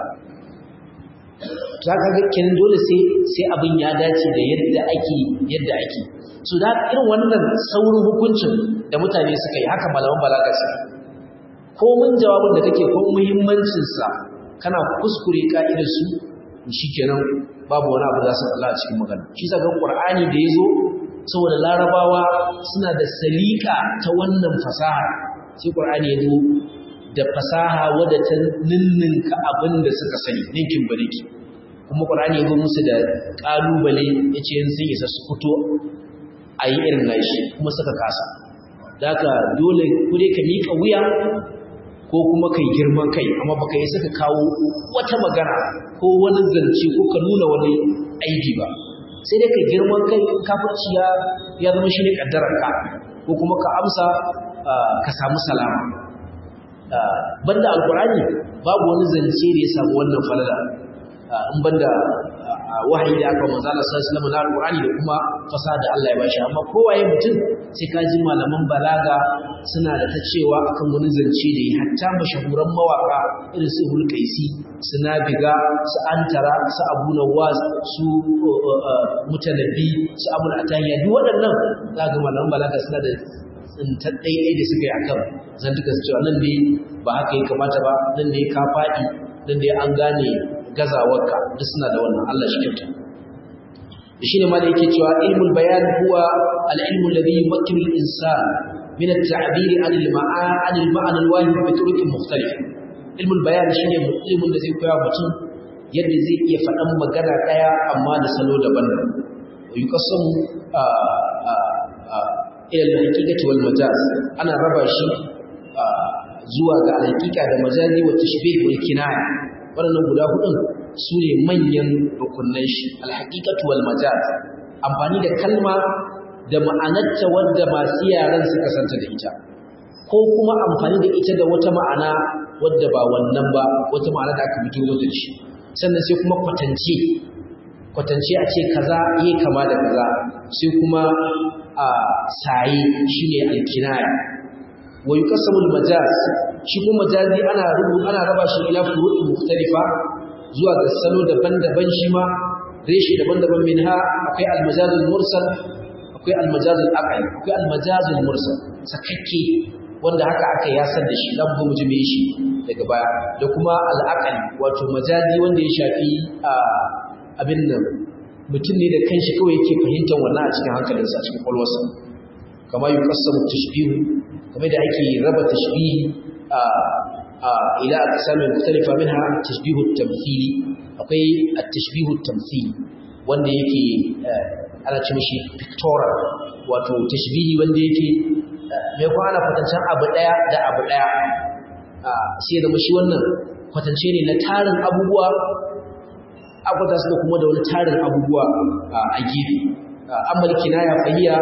za ka ga kenan dole sai sai abin ya dace da yadda ake yadda ake so da irin wannan saurin hukuncin da mutane suka yi haka malaman balaga suka ko mun jawabin da kake ko muhimmancin sa kana kuskure ka'idar su shikenan babu wani abu za su Allah a cikin magana shi sa ga Qur'ani da yazo saboda larabawa suna da salika ta wannan fasaha sai Qur'ani ya zo da fasaha wadda ta ninninka abin da suka sani ninkin bariki kuma ƙwarani ya musu da ƙalubale ya ce yin sun isa su fito a yi irin nashi kuma suka kasa da haka dole kure ka miƙa wuya ko kuma kai girman kai amma baka yi suka kawo wata magana ko wani zance ko ka nuna wani aibi ba sai dai ka girman kai kafirci ya zama shi ne ƙaddararka ko kuma ka amsa ka samu salama banda alkurani babu wani zance da ya samu wannan falala in banda wahayi da aka manzo Allah sallallahu alaihi na alkurani da kuma fasaha da Allah ya bashi amma kowaye mutum sai ka ji malaman balaga suna da ta cewa akan wani zance da ya hatta mashahuran mawaka irin su Ibn Qaisi su Nabiga su Antara su Abu Nawas su Mutanabbi su Abu Atayya duk waɗannan za ga malaman balaga suna da tsintar ɗaiɗai da suka yi akan zantuka su cewa nan dai ba haka ya kamata ba nan dai ka faɗi nan dai an gane gazawarka duk suna da wannan Allah shi kyauta da shi ne ma da yake cewa ilmul bayan huwa al-ilmu alladhi yumakkinu al-insan min at-ta'bir 'an al-ma'a 'an al-ma'na al-wahid bi turuqin mukhtalifa ilmul bayan shine ilmin da zai koya mutum yadda zai iya faɗan magana ɗaya amma da salo daban-daban yuqassamu ila al-haqiqati wal majaz ana raba shi zuwa ga al-haqiqa da majazi wa tashbih wal kinaya wannan guda hudun sune manyan rukunnan shi al-haqiqatu wal majaz amfani da kalma da ma'anarta wanda masu yaran suka santa da ita ko kuma amfani da ita da wata ma'ana wadda ba wannan ba wata ma'ana da aka fito da shi sannan sai kuma kwatance kwatance a ce kaza yi kama da kaza sai kuma a saye shine alkinaya wa yuqassamu almajaz shi kuma majazi ana rubu ana raba shi ila furu'i mukhtalifa zuwa ga salo daban-daban shi ma reshi daban-daban minha akwai almajazul mursal akwai almajazul aqli akwai almajazul mursal sakakke wanda haka aka yasar da shi dan bu mu ji shi daga baya da kuma al'aqli wato majazi wanda ya shafi abin nan mutum ne da kanshi kawai yake fahimtar wannan a cikin hankalinsa a cikin kwalwarsa kama yi kasamu tashbihu kamar da ake raba tashbihi a ila a samun mutalifa min ha tashbihu tamthili akwai a tashbihu tamthili wanda yake ana ce mashi pictorial wato tashbihi wanda yake mai kuma ana kwatancen abu ɗaya da abu ɗaya sai da mashi wannan kwatance ne na tarin abubuwa akwata suka kuma da wani tarin abubuwa a gefe amal kinaya fahiya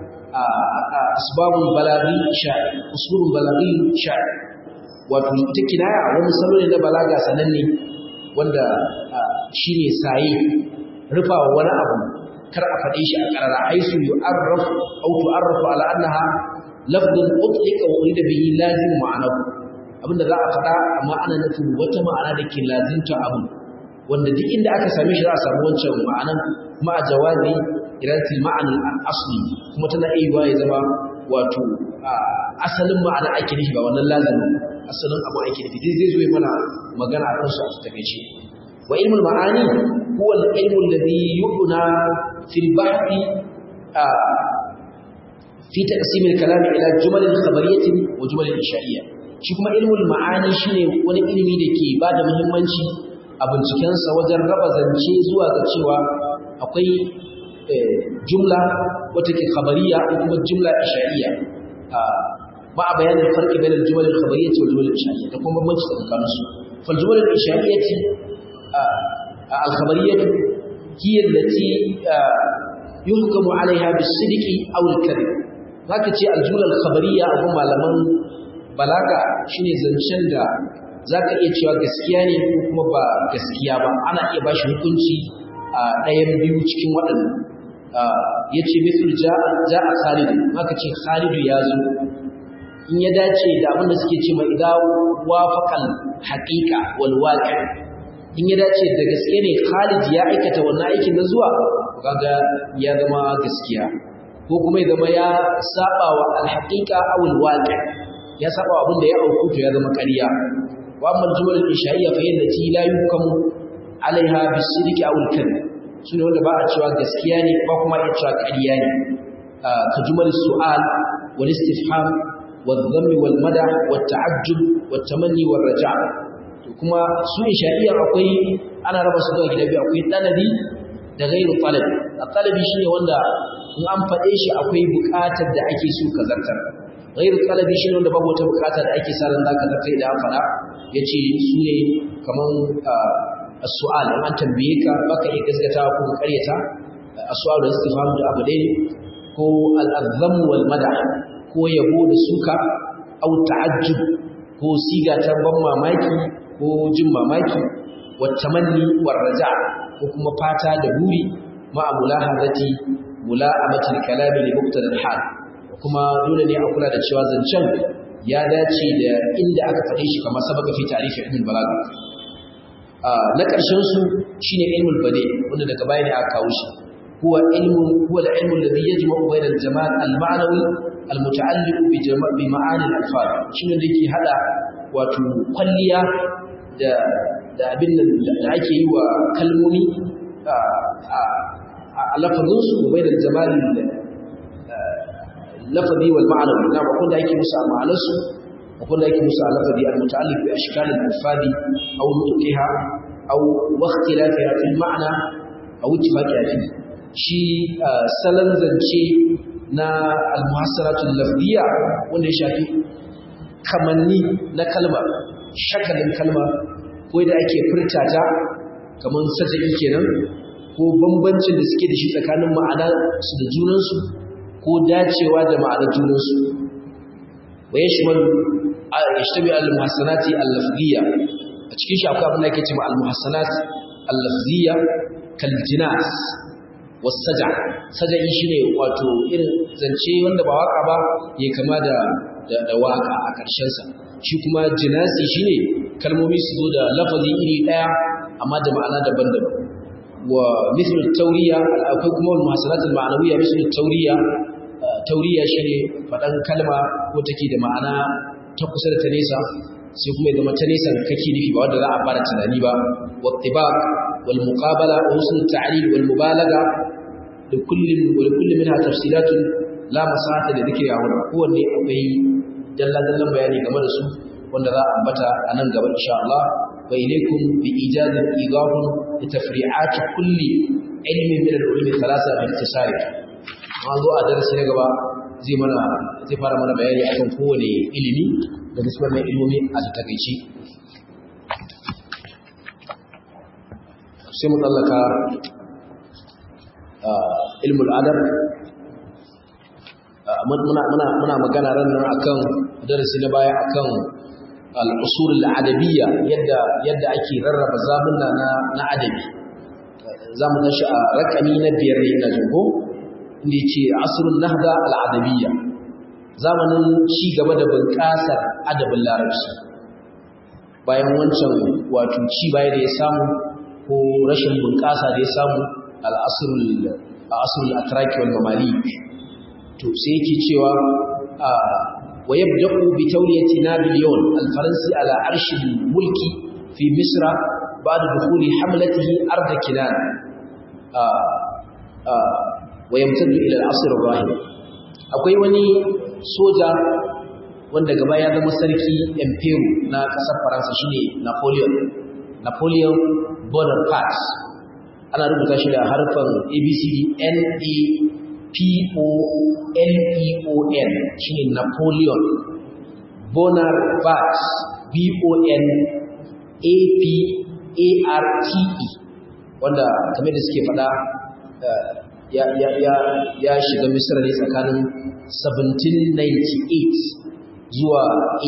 asbabun balaghi sha'i usulun balaghi sha'i wato ita kinaya wani salo ne na balaga sananne wanda shine saye rufawa wani abu kar a faɗe shi a ƙarara haisu yu'arraf aw tu'arrafu ala annaha lafdun utliqa wa urida bihi lazim ma'anahu abinda za a faɗa amma ana nufin wata ma'ana da ke lazimta abu wanda duk inda aka same shi za a samu wancan ma'anan ma'a jawazi iratil ma'anin asli kuma tana iya ya zama wato asalin ma'ana ake nufi ba wannan lazimin asalin abu ake nufi dai zai zo mana magana a kansu a takaice wa ilmul ma'ani huwa al-ilmu alladhi yu'na fil bahthi fi taqsim al-kalam ila jumal khabariyyah wa jumal insha'iyya shi kuma ilmul ma'ani shine wani ilimi da ke bada muhimmanci a bincikensa wajen raba zance zuwa ga cewa akwai jumla wata ke khabariya ko kuma jumla isha'iyya ba a bayanin farki bayan al-jumal al-khabariyya wa jumal al-isha'iyya da kuma bambanci tsakanin su fal jumal al-isha'iyya al-khabariyya hiya allati yuhkamu 'alayha bis-sidqi aw al-kadhib zaka ce al-jumla al-khabariyya a malaman balaga shine zancen da zaka iya cewa gaskiya ne ko kuma ba gaskiya ba ana iya bashi hukunci a ɗayan biyu cikin waɗannan ya ce mithul ja a khalidu maka ce khalidu ya zo in ya dace da abinda suke ce mai idan wafaqal haqiqa wal waqi in ya dace da gaske ne Khalid ya aikata wannan aikin na zuwa kaga ya zama gaskiya ko kuma ya zama ya saba wa al haqiqa aw al waqi ya saba wa abinda ya auku to ya zama ƙarya wa amma al jumal al isha'iyya fa yallati la yukamu alaiha bisidqi aw al kadhib sune wanda ba a cewa gaskiya ne ba kuma ya cewa ƙarya ne ka jumal su'al wal istifham والذم والمدح والتعجب والتمني والرجاء kuma su isha'iyya akwai ana raba su zuwa gida biyu akwai talabi da gairu talabi a talabi shine wanda in an faɗe shi akwai buƙatar da ake so ka zartar gairu talabi shine wanda babu wata buƙatar da ake sa ran zaka zartar idan an faɗa yace su ne kaman as-su'al in an tambaye ka baka iya gaskata ko ka ƙaryata as-su'al da istifham da abu dai ko al-azzam wal madah ko yabo da suka au ta'ajjub ko siga ta ban mamaki ko jin mamaki wattamanni warraja ko kuma fata da buri ma mulahazati mula'amatil kalami li muqtadal hal kuma dole ne a kula da cewa zancen ya dace da inda aka faɗe shi kamar sabaka fi tarihi ilmul balaga na ƙarshen su shine ilmul bade wanda daga baya ne aka kawo shi huwa ilmu huwa al-ilmu alladhi yajma'u bayna al-jamal al-ma'nawi al-muta'alliq bi jama' bi ma'ani al-alfaz shine da yake hada wato kwalliya da da abin da ake yi wa kalmomi a lafazin su bai da jamal lafazi wal ma'anawi na ba da ake musu a ma'anarsu ba da ake musu a lafazi al-muta'alliq bi ashkal al-alfadi aw nutqiha aw waqtilafiha fil ma'na aw ittifaqiha fi shi salon zance na almuhassaratul lafziya wanda ya shafi kamanni na kalma shakalin kalma ko da ake furta ta kamar sajai kenan ko bambancin da suke da shi tsakanin ma'ana su da junansu ko dacewa da ma'ana junansu wa yashmalu yashtabi al-muhassanati al-lafziyya a cikin shi akwai abin da yake cewa al-muhassanat al-lafziyya kal jinas wasaja saja'i shine wato irin zance wanda ba waka ba ya kama da da waka a ƙarshen sa shi kuma jinasi shine kalmomi su zo da lafazi iri daya amma da ma'ana daban-daban wa mithlu tawriya akwai kuma wal muhasanat al ma'nawiyya mithlu tawriya tawriya shine fadan kalma ko take da ma'ana ta kusa da ta nesa sai kuma ya zama ta nesa kake nufi ba wanda za a fara tunani ba wa tibaq wal muqabala wa husn al ta'lil wal mubalaga لكل ولكل منها تفصيلات لا مساحه لذكرها هنا kowanne akwai dalla dallan bayani game da su wanda za a ambata a nan gaba insha Allah wa ilaykum bi ijazin idafun li tafri'at kulli ilmi min al-ulum thalatha bi ittisari ma zo a darasi na gaba zai mana zai fara mana bayani akan kowane ilimi da gaskiyar mai ilimi a takaici sai mu tsallaka ilmul adab muna magana ran nan akan darasi na baya akan al-usul al-adabiyya yadda yadda ake rarraba zamunna na na adabi zamu tashi a rakami na biyar ne ina jin ko inda yace asrun nahda al-adabiyya zamanin ci gaba da bunƙasar adabin larabci bayan wancan wato ci baya da ya samu ko rashin bunƙasa da ya samu al'asirul atraki wal mamalik to sai yake cewa wa yabda'u bi tawliyati napoleon al-faransi ala arshi mulki fi misra ba'da dukhuli hamlatihi ard kinan wa yamtaddu ila al-asr ar-rahim akwai wani soja wanda gaba ya zama sarki emperor na kasar faransa shine napoleon napoleon bonaparte ana rubuta shi da harfan abcd n a p o l e o n shine napoleon bonaparte b o n a p a r t e wanda kamar da suke faɗa ya ya ya ya shiga misra ne tsakanin 1798 zuwa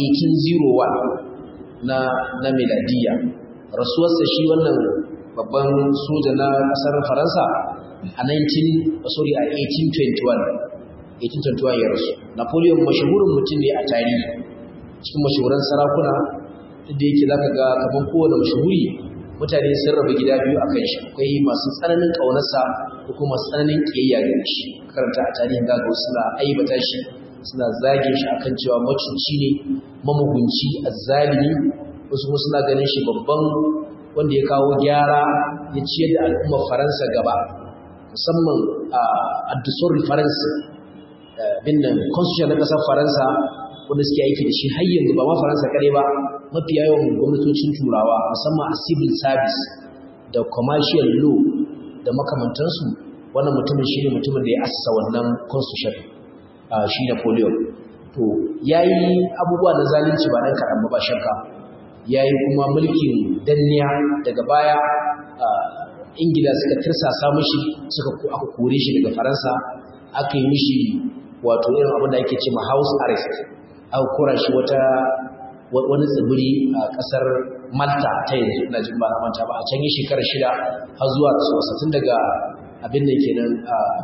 1801 na na miladiya rasuwarsa shi wannan babban soja na ƙasar faransa a 19 sorry a 1821 1821 ya rasu napoleon mashahurin mutum ne a tarihi cikin mashahuran sarakuna duk da yake zaka ga kaman kowane mashahuri mutane sun rabu gida biyu a kan shi akwai masu tsananin ƙaunarsa da kuma masu tsananin ƙiyayya gare shi karanta a tarihin gaga wasu suna aibata shi suna zage shi akan cewa macuci ne mamugunci azzalimi wasu kuma suna ganin shi babban wanda ya kawo gyara ya ciyar da al'ummar faransa gaba musamman a addusor faransa bin nan constitution na ƙasar faransa wanda suke aiki da shi har yanzu ba ma faransa kare ba mafi yawan gwamnatocin turawa musamman a civil service da commercial law da makamantansu wannan mutumin shi ne mutumin da ya asasa wannan constitution shi napoleon to ya yi abubuwa na zalunci ba ɗan kaɗan ba shakka ya yi kuma mulkin danniya daga baya ingila suka tirsasa mishi suka aka kore shi daga faransa aka yi mishi wato irin abin da ake ce ma house arrest aka kora shi wata wani tsibiri a kasar malta ta yanzu ina jin ba na manta ba a can yi shekarar shida har zuwa tsosa tun daga abin da kenan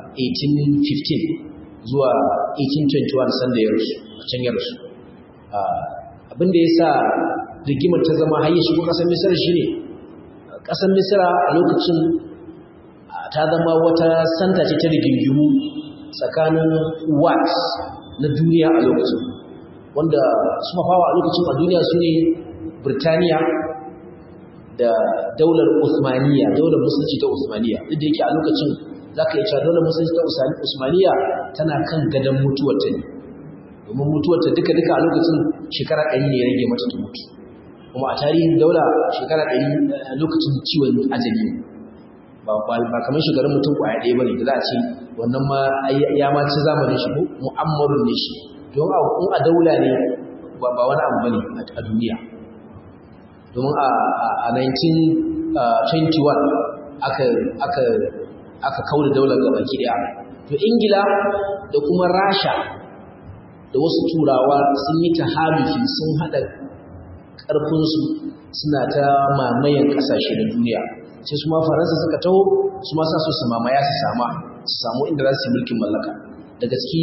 1815 zuwa 1821 sanda ya rasu a can ya rasu abin da ya sa rigimar ta zama har ya shigo kasar misira shine kasar misira a lokacin ta zama wata santa ce ta rigingimu tsakanin wat na duniya a lokacin wanda su mafawa a lokacin a duniya su ne birtaniya da daular usmaniya daular musulunci ta usmaniya duk da yake a lokacin za ka yi cewa daular musulunci ta usmaniya tana kan gadon mutuwarta ne domin mutuwarta duka-duka a lokacin shekara ɗari ne ya rage mata ta mutu kuma a tarihin daula shekara ɗari lokacin ciwon ajali ba kamar shekarun mutum kwaya ɗaya ba ne da za a ce wannan ma ya ma ci zamanin shi ko mu'ammarun ne shi don in a daula ne ba wani abu bane a duniya domin a 1921 aka aka aka kauda daular gaba daya to ingila da kuma rasha da wasu turawa sun yi tahalufi sun hada karfinsu suna ta mamayen kasashe na duniya sai su ma faransa suka taho su ma sa su su mamaya su sama su samu inda za su yi mulkin mallaka da gaske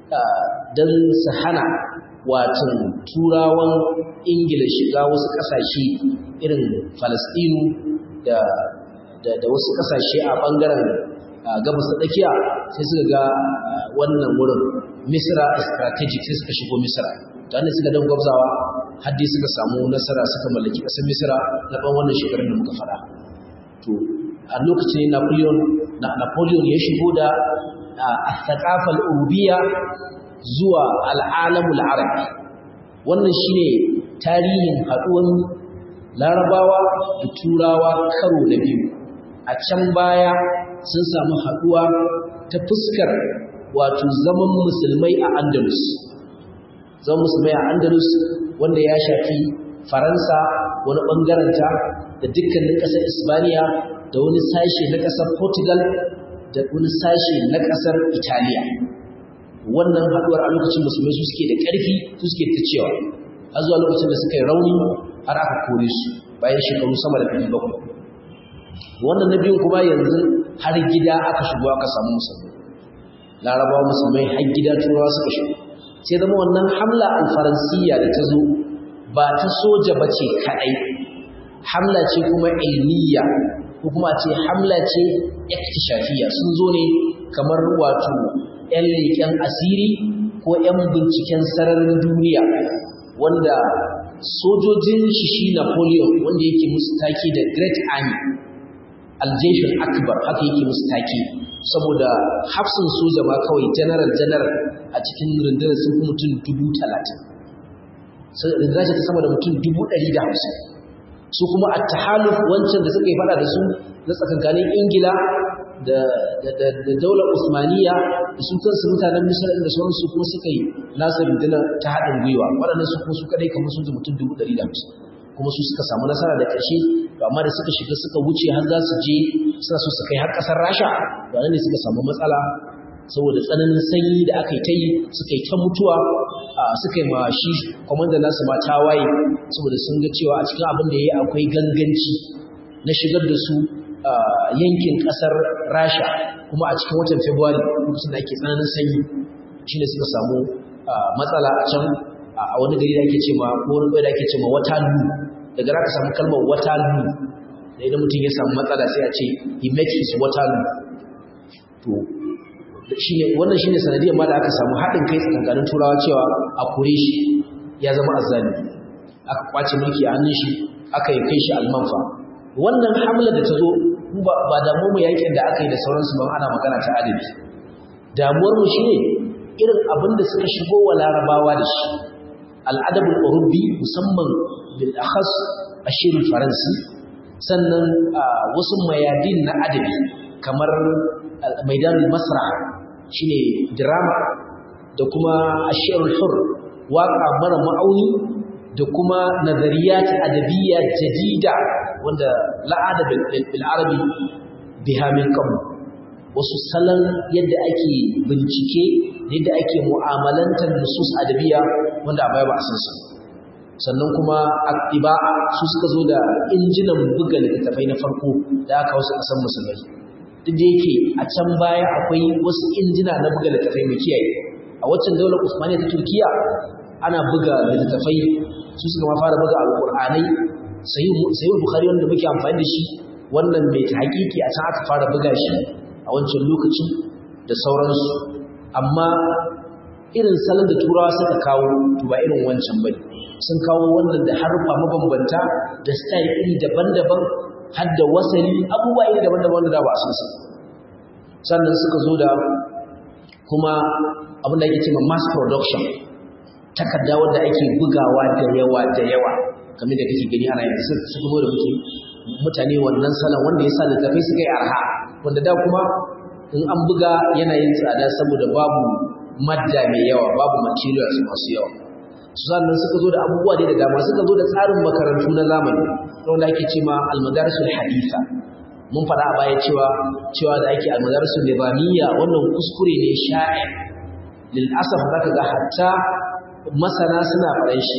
don su hana watan turawan ingila shiga wasu kasashe irin falastinu da, da, wasu kasashe a bangaren gabas da tsakiya sai suka ga wannan wurin misra strategic sai suka shigo misra ta hannun suka don gwabzawa haddi suka samu nasara suka mallaki ƙasar misra na ɗan wannan shekarun da muka faɗa to a lokacin napoleon napoleon ya shigo da الثقافة الأوروبية zuwa al'alamul arabi wannan shine tarihin haɗuwan larabawa da turawa karo da biyu a can baya sun samu haɗuwa ta fuskar wato zaman musulmai a andalus zaman musulmai a andalus wanda ya shafi faransa wani ɓangaranta da dukkanin ƙasar isbaniya da wani sashe na ƙasar portugal da wani sashe na ƙasar Italiya. Wannan haɗuwar a lokacin musulmai su suke da ƙarfi su suke ta cewa, har zuwa lokacin da suka yi rauni har aka kore su bayan shekaru sama da ɗari bakwai. Wannan na biyun kuma yanzu har gida aka shigo aka samu musulmai. Larabawa musulmai har gida turawa suka shigo. Sai zama wannan hamla alfaransiya da ta zo ba ta soja ba ce kaɗai, hamla ce kuma ilmiya ko kuma ce hamla ce iktishafiya sun zo ne kamar wato 'yan leƙen asiri ko 'yan binciken sararin duniya wanda sojojin shi shi Napoleon wanda yake musu take da Great Army Aljeshin Akbar haka yake musu take saboda hafsin soja ma kawai general general a cikin rundunar sun fi mutum dubu talatin rundunar ta sama da mutum dubu ɗari da hamsin su kuma a tahaluf wancan da suka yi fada da su na tsakankanin ingila da daular usmaniya da su kansu mutanen misar da sauransu kuma suka yi nasa rundunar ta haɗin gwiwa waɗannan su kuma su kadai kamar sun ji mutum dubu ɗari da hamsin kuma su suka samu nasara da ƙarshe to amma da suka shiga suka wuce har za su je suna so su kai har ƙasar rasha to ne suka samu matsala saboda tsananin sanyi da aka yi ta yi suka yi ta mutuwa suka yi ma shi kwamandan nasu ma tawaye saboda sun ga cewa a cikin abin da ya yi akwai ganganci na shigar da su yankin ƙasar rasha kuma a cikin watan february lokacin da ake tsananin sanyi shine suka samu matsala a can a wani gari da ake ce ma ko wani da ake ce ma watalu daga za ka samu kalmar watalu da idan mutum ya samu matsala sai a ce he met his watalu to shine wannan shine sanadiyar ma da aka samu haɗin kai tsakanin turawa cewa a kore shi ya zama azzali aka kwace mulki a hannun shi aka yi kai shi almanfa wannan hamla da ta zo ba damuwar mu yakin da aka yi da sauransu ban ana magana ta adabi damuwar mu shine irin abin da suka shigo wa larabawa da shi al'adabul urubi musamman bil akhas ashir faransi sannan wasu mayadin na adabi kamar maidan masra shine drama da kuma ashirul hur waka mara ma'auni da kuma nazariyat adabiyya jadida wanda la'ada bil arabi biha min qabl wasu salon yadda ake bincike yadda ake mu'amalantar nusus adabiya wanda a baya ba a san su sannan kuma aktiba su suka zo da injinan buga littattafai na farko da aka wasu kasan musulmai duk da yake a can baya akwai wasu injina na buga littattafai mai kiyaye a waccan daular usmaniya ta turkiya ana buga littattafai su suka ma fara buga alƙur'anai sayyid bukhari wanda muke amfani da shi wannan mai ta hakiki a can aka fara buga shi a wancan lokaci da sauransu amma irin salon da turawa suka kawo to ba irin wancan bane sun kawo wannan da harfa mabambanta da style iri daban-daban har da wasali abubuwa iri daban-daban wanda da ba a san su sannan suka zo da kuma abin da ake cewa mass production takarda wanda ake bugawa da yawa da yawa kamar da kake gani ana yanzu suka zo da muke mutane wannan salon wanda ya sa littafai suka yi arha wanda da kuma in an buga yana yin tsada saboda babu madda mai yawa babu materials masu yawa su sannan suka zo da abubuwa da dama suka zo da tsarin makarantu na zamani wanda ake ce ma almadarisul haditha mun faɗa a baya cewa cewa da ake almadarisul nizamiyya wannan kuskure ne sha'ir lil asaf zaka ga hatta masana suna faɗan shi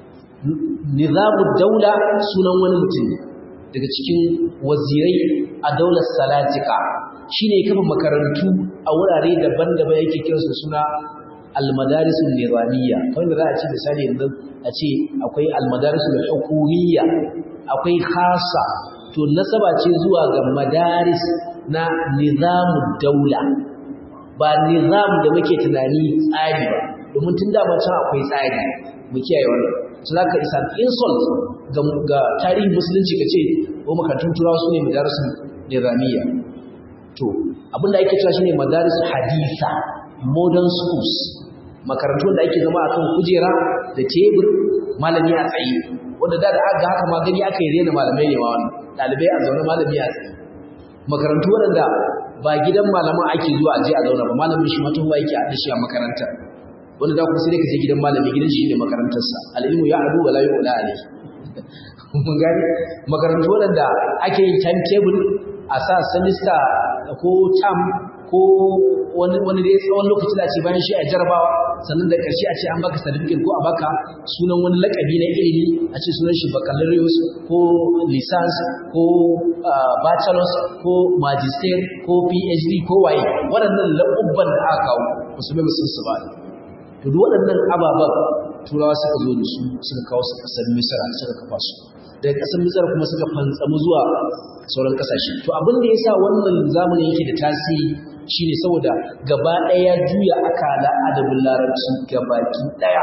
nizamud daula sunan wani mutum daga cikin wazirai a daular salatika shine kafa makarantu a wurare daban-daban yake kiransu suna almadarisul nizamiyya kamar da za a ce misali yanzu a ce akwai almadarisul hukumiyya akwai khasa to nasaba ce zuwa ga madaris na nizamud daula ba nizam da muke tunani tsari ba domin tun da can akwai tsari mu kiyaye wannan su za ka isa insult ga tarihin musulunci ka ce ko makarantun turawa su ne madarisun nizamiyya to abinda ake cewa shine madarisun haditha modern schools makarantun da ake zama akan kujera da tebur malami a tsaye wanda da da aka haka ma gani aka yi rena malamai ne ma wannan dalibai a zaune malami a tsaye makarantu waɗanda ba gidan malaman ake zuwa a je a zauna ba malamin shi matuwa yake a shi a makaranta wanda da kuma sai dai ka je gidan malami gidan shi ne makarantarsa al'ilmu ya adu wala yu'la alayhi mun gani makarantu waɗanda ake yin timetable a sa semester ko term ko wani wani dai tsawon lokaci da ce bayan shi a jarabawa sannan da ƙarshe a ce an baka certificate ko a baka sunan wani lakabi na ilimi a ce sunan shi baccalaureate ko license ko bachelor's ko magister ko phd ko waye waɗannan laƙubban da aka kawo musulmai musun su ba to duk waɗannan ababen turawa suka zo da su suka kawo su ƙasar misra suka kafa su daga ƙasar misra kuma suka fantsamu zuwa sauran ƙasashe to abin da ya sa wannan zamanin yake da tasiri shine saboda gaba ɗaya juya akala adabin larabci gabaki ɗaya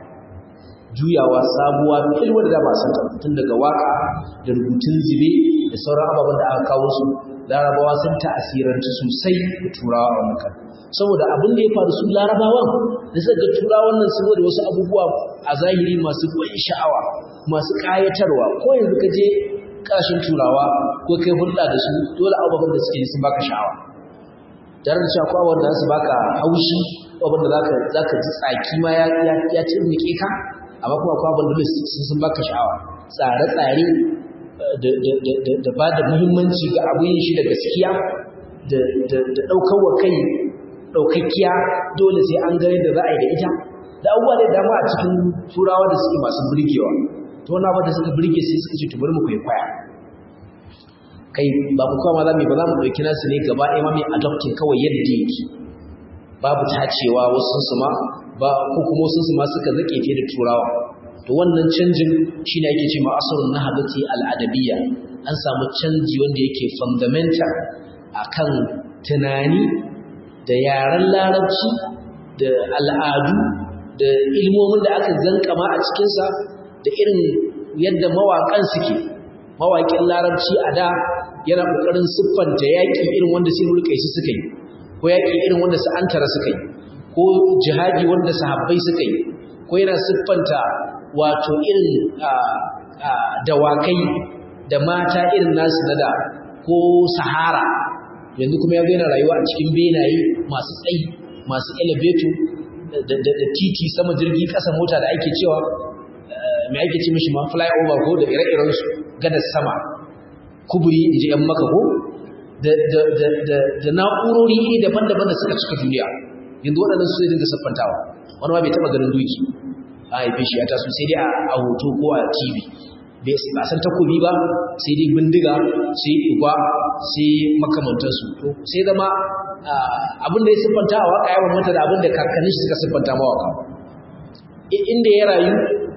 juyawa sabuwa filwa da ba san tun daga waka da rubutun zibe da sauran ababen da aka kawo su larabawa sun ta'asiranci sosai da turawa a wannan saboda abin da ya faru su larabawan da suka ga turawan nan saboda wasu abubuwa a zahiri masu ban sha'awa masu ƙayatarwa ko yanzu ka je kashin turawa ko kai hulɗa da su dole abubuwan da suke sun baka sha'awa tare da cewa akwai wanda su baka haushi abin da zaka zaka ji tsaki ma ya ya tirnike ka amma kuma akwai abin da sun baka sha'awa tsare-tsare da ba da muhimmanci ga abin shi da gaskiya da ɗaukar wa kai ɗaukakkiya dole sai an gani da za a yi da ita da abubuwa da dama a cikin turawa da suke masu burgewa to wani abu da suka burge sai suka ce to bari mu kwaikwaya kai ba mu kuma za mu ba za mu ɗauki nasu ne gaba ɗaya ma mai adoptin kawai yadda yake babu tacewa wasu su ma ba ko kuma wasu su ma suka zake fiye da turawa to wannan canjin shine ake cewa asrun nahdati al-adabiyya an samu canji wanda yake fundamental akan tunani da yaren larabci da al'adu da ilmomin da aka zankama a cikinsa da irin yadda mawaƙan suke mawaƙin larabci a da yana ƙoƙarin siffanta yaƙi irin wanda sai mulkaisi suka yi ko yaƙi irin wanda su antara suka yi ko jihadi wanda sahabbai suka yi ko yana siffanta wato irin dawakai da mata irin nasu na da ko sahara yanzu kuma ya yana rayuwa a cikin benaye masu tsayi masu elevator da titi sama jirgi ƙasa mota da ake cewa mai ake ce mishi ma flyover ko da ire-irensu gadar sama kuburi in ji 'yan maka ko da na'urori iri daban-daban da suka cika duniya yanzu waɗannan su zai dinga siffantawa wani ma bai taɓa ganin doki a haife shi ya taso sai dai a hoto ko a tv ba san takobi ba sai dai bindiga sai igwa sai makamantansu to sai zama abin da ya siffanta a waka yawan mata da abin da kakannin shi suka siffanta mawaka inda ya rayu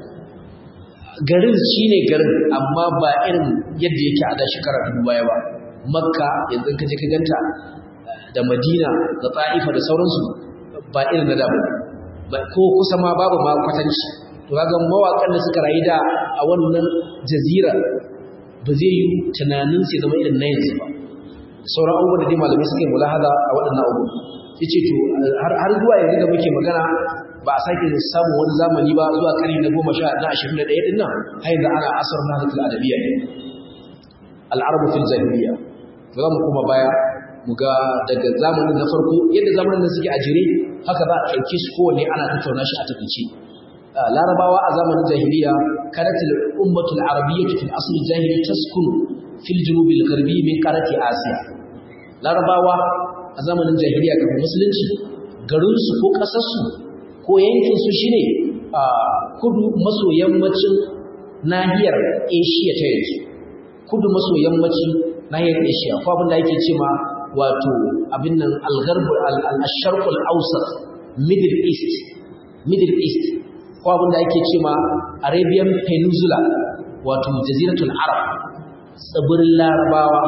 garin shi ne garin amma ba irin yadda yake a da shekara dubu baya ba makka yanzu ka je ka ganta da madina da ta'ifa da sauransu ba irin na da ba ko kusa ma babu ma kwatanci to kaga mawakan da suka rayu da a wannan jazira ba zai yi tunanin sai zama irin na yanzu ba sauran abubuwan da dai malamai suka yi mulahaza a waɗannan abubuwan yace to har zuwa yanzu da muke magana ba a sake samun wani zamani ba zuwa karni na goma sha na ashirin da ɗaya ɗin nan har yanzu ana asar na hadatul adabiyya ne al'arabu fil jahiliya ba za mu koma baya mu ga daga zamanin na farko yadda zamanin da suke a jere haka za a ɗauke su kowanne ana tattauna shi a takaice larabawa a zamanin jahiliya kanat al-ummatu al-arabiyyatu fil asl al-jahili taskunu fil junub al-gharbi min qarati asiya larabawa a zamanin jahiliya kafin musulunci garin su ko kasar su ko yankin su shine a kudu maso yammacin nahiyar asia ta yanzu kudu maso yammacin nahiyar asia ko abin da yake cewa wato abin nan al-gharb al-sharq al-awsat middle east middle east ko abin da ake cewa Arabian Peninsula wato jaziratul Arab tsibirin Larabawa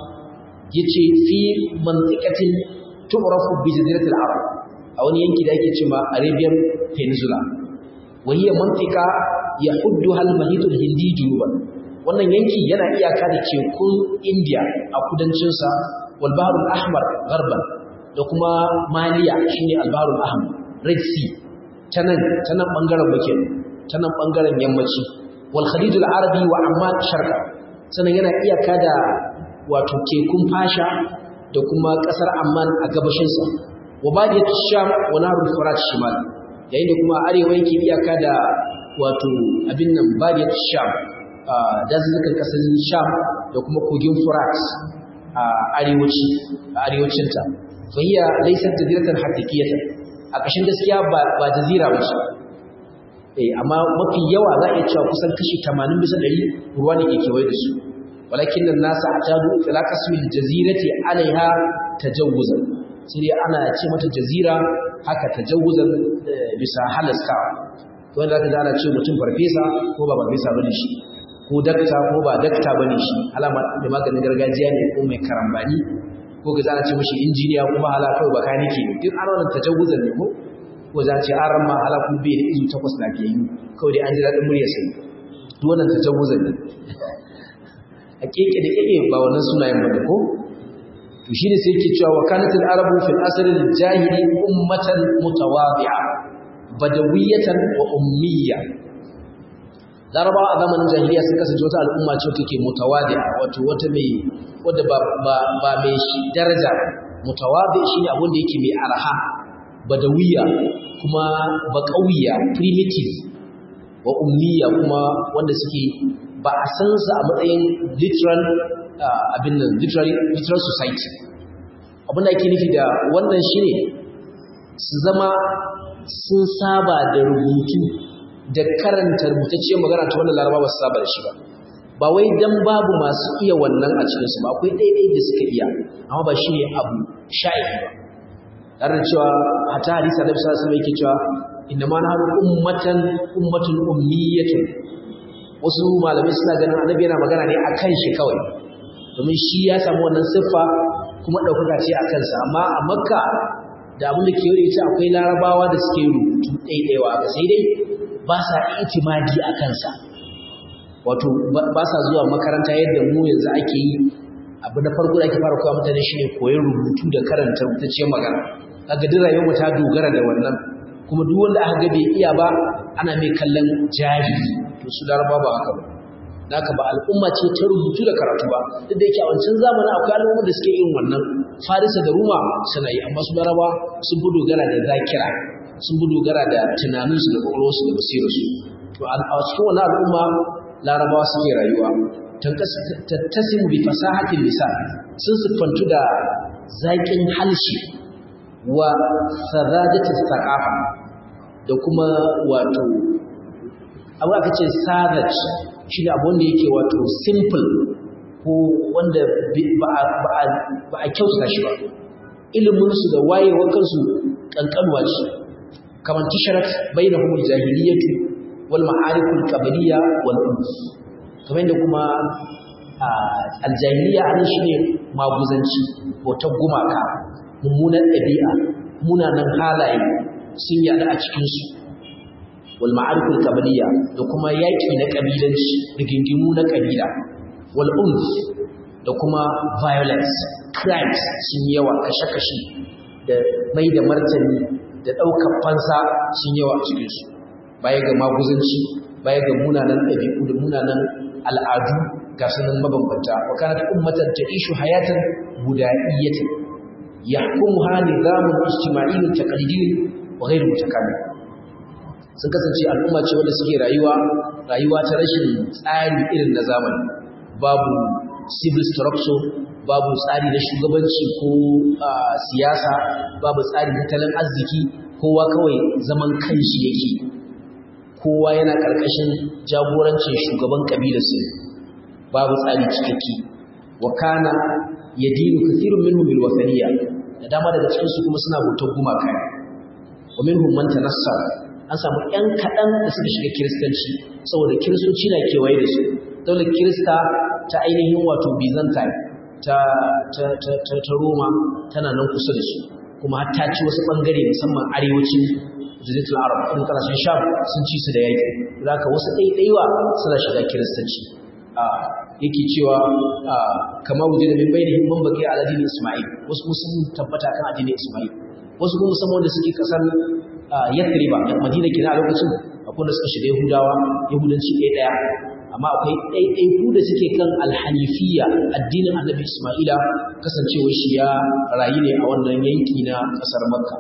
yace fi mantiqatin tu'rafu bi jaziratul Arab a wani yanki da ake cewa Arabian Peninsula wa hiya mantiqa yahudduha al-mahit al-hindi junuban wannan yanki yana iyaka da tekun India a kudancin sa wal bahr al-ahmar gharban da kuma Maliya shine al-bahr al-ahmar Red Sea ta nan ta nan ɓangaren muke ta nan ɓangaren yammaci wal khalijul arabi wa amman sharqa sannan yana iyaka da wato tekun fasha da kuma ƙasar amman a gabashinsa wa badiyat sham wa narul furat shimal yayin da kuma arewa yake iyaka da wato abin nan badiyat sham dazuzzukan ƙasar sham da kuma kogin furat a arewaci a arewacinta fa hiya laysat jaziratan haqiqiyatan a ƙashin gaskiya ba jazira ba ce eh amma mafi yawa za a iya cewa kusan kashi 80 bisa 100 ruwa ne ke kewaye da su walakin nan nasa atadu ila kasmil jazirati alaiha tajawuzan sai ana ce mata jazira haka tajawuzan bisa halasta wanda zaka ga ana ce mutum farfesa ko ba farfesa bane shi ko dakta ko ba dakta bane shi alama da maganin gargajiya ne ko mai karambani ko ga zana ce mashi injiniya kuma hala kawai baka nake ne duk an wannan tajawuzan ne ko ko za ce an ramma hala kuma bai da izu takwas na ke yi kawai dai an ji daɗin murya sai duk wannan tajawuzan ne a keke da keke ba wannan sunayen ba ne ko to shine sai yake cewa wa kanat al-arabu fil asr al-jahili ummatan mutawadi'a badawiyatan wa ummiyya larabawa a zamanin jahiliya sun kasance wata al'umma ce take mutawadi'a wato wata mai wadda ba ba ba mai daraja mutawadi shine abin da yake mai arha badawiya kuma baqawiya primitive wa ummiya kuma wanda suke ba a san su a matsayin literal abin nan literary literal society abin da ake nufi da wannan shine su zama sun saba da rubutu da karanta rubutacciyar magana ta wannan laraba ba su saba da shi ba ba wai dan babu masu iya wannan a cikinsu ba akwai ɗaiɗai da suka iya amma ba shi ne abu sha'i ba tare da cewa hata hadisa da bisa su yake cewa inda ma na haɗu ummatan ummatun ummiyatun wasu malamai suna ganin annabi yana magana ne a kan shi kawai domin shi ya samu wannan siffa kuma ɗaukaka ce a kansa amma a makka da abin da ke yi ita akwai larabawa da suke rubutu ɗaiɗaiwa ga sai dai ba sa itimadi a kansa wato ba sa zuwa makaranta yadda mu yanzu ake yi abu na farko da ake fara koya mutane shine koyon rubutu da karanta rubutacciyar magana kaga duk rayuwar ta dogara da wannan kuma duk wanda aka ga bai iya ba ana mai kallon jahili to su laraba ba haka ba haka ba al'umma ce ta rubutu da karatu ba duk da yake a wancan zamanin akwai al'ummar da suke yin wannan farisa da ruma suna yi amma su laraba sun fi dogara da zakira sun fi dogara da tunaninsu da ƙwaƙwalwarsu da basirarsu to a cikin wannan al'umma larabawa suke rayuwa tattasimu bi fasahatin lisan sun siffantu da zaƙin halshi wa sadadatis thaqafa da kuma wato abu aka ce savage shi ne abu wanda yake wato simple ko wanda ba a kyauta shi ba iliminsu da wayewa kansu ƙanƙanwa ce kamar tisharat bai na humul jahiliyyatu wal ma'arikul qabliya wal uns kamar da kuma aljahiliya anan shine maguzanci bautar gumaka mummunan ɗabi'a munanan halaye sun yada a cikinsu wal ma'ariful qabliya da kuma yaki na kabilanci rigingimu na kabila wal unf da kuma violence crimes sun yawa kashe-kashe da mai da martani da ɗaukar fansa sun yawa a cikinsu baya ga maguzanci baya ga munanan ɗabi'u da munanan al'adu ga sunan mabambanta wa kanat ummatan ta'ishu hayatan buda'iyyatan yahkumuha nizamun ijtima'iyyun taqlidiyyun wa ghayr mutakamil sun kasance al'umma ce wanda suke rayuwa rayuwa ta rashin tsari irin na zamani babu civil structure babu tsari na shugabanci ko siyasa babu tsari na tattalin arziki kowa kawai zaman kanshi yake kowa yana ƙarƙashin jagorancin shugaban ƙabilarsu babu tsari cikakke wa kana yadinu kathirun minhum bil wasaniya da dama daga cikin su kuma suna bautar gumaka wa minhum man tanassara an samu ƴan kaɗan da suka shiga kiristanci saboda kiristoci na kewaye da su daular kirista ta ainihin wato byzantine ta ta ta ta, ta roma tana nan kusa da su kuma har ta ci wasu ɓangare musamman arewacin jaziratul arab irin ƙasashen sham sun ci su da yaƙi zaka wasu ɗaiɗaiwa suna shiga kiristanci yake cewa kamar wuje da min bainihim man baqi ala dini isma'il wasu kuma sun tabbata kan addinin isma'il wasu kuma musamman wanda suke kasar yathriba da madina kina a lokacin akwai da suka shiga yahudawa yahudanci ɗaya ɗaya amma akwai ɗaiɗaiku da suke kan alhanifiya addinin annabi isma'ila kasancewar shi ya rayu ne a wannan yanki na ƙasar makka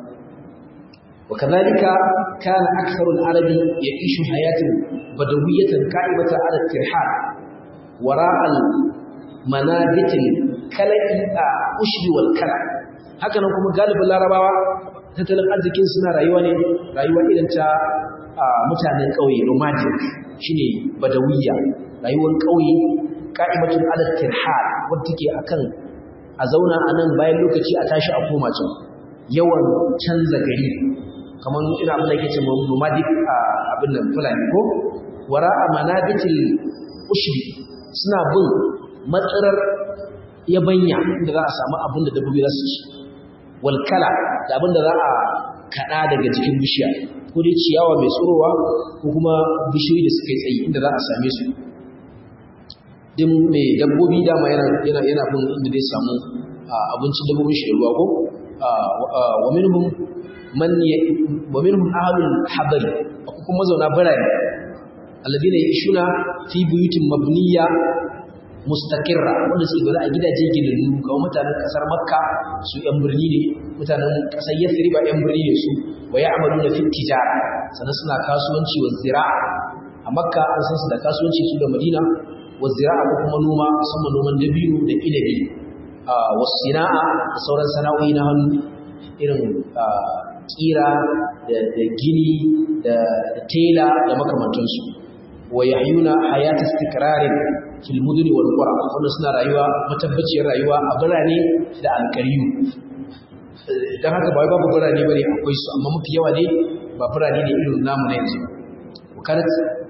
وكذلك كان أكثر العرب يعيش حياة بدوية قائمة على الترحال وراء المنابت الكلأ أشر والكلأ هكذا kuma galibin larabawa tattalin arzikin suna rayuwa ne rayuwa irin ta mutanen ƙauye nomadic shine badawiyya rayuwar ƙauye ka'imatun ala tirhal wadda take akan a zauna a nan bayan lokaci a tashi a koma can yawan canza gari kamar ina abin da yake ce nomadic abin nan fulani ko wara a manabitil ushri suna bin matsarar yabanya inda za a samu abin da dabbobi za su ci walkala da abin da za a kaɗa daga jikin bishiya ko dai ciyawa mai tsorowa ko kuma bishiyoyi da suka yi tsayi inda za a same su din mai dabbobi dama yana yana yana bin inda zai samu abincin dabbobin shi da ruwa ko wa minhum man wa minhum ahlul habari akwai kuma mazauna birane alladina yashuna fi buyutin mabniya mustaqirra wanda suke zaune a gidaje ginannu kamar mutanen kasar makka su yan birni ne mutanen kasar yathriba yan birni ne su wa ya'maluna fi tijara sannan suna kasuwanci wa zira'a a makka an san su da kasuwanci su da madina wa zira'a ko kuma noma musamman noman dabino da inabi wa sina'a da sauran sana'o'i na hannu irin kira da gini da tela da makamantansu wa yahyuna hayata istiqrarin fil muduni wal qura wanda suna rayuwa matabbaciyar rayuwa a birane da alƙariyu dan haka ba babu birane bane akwai su amma mafi yawa ne ba birane ne irin namu na yanzu wakalat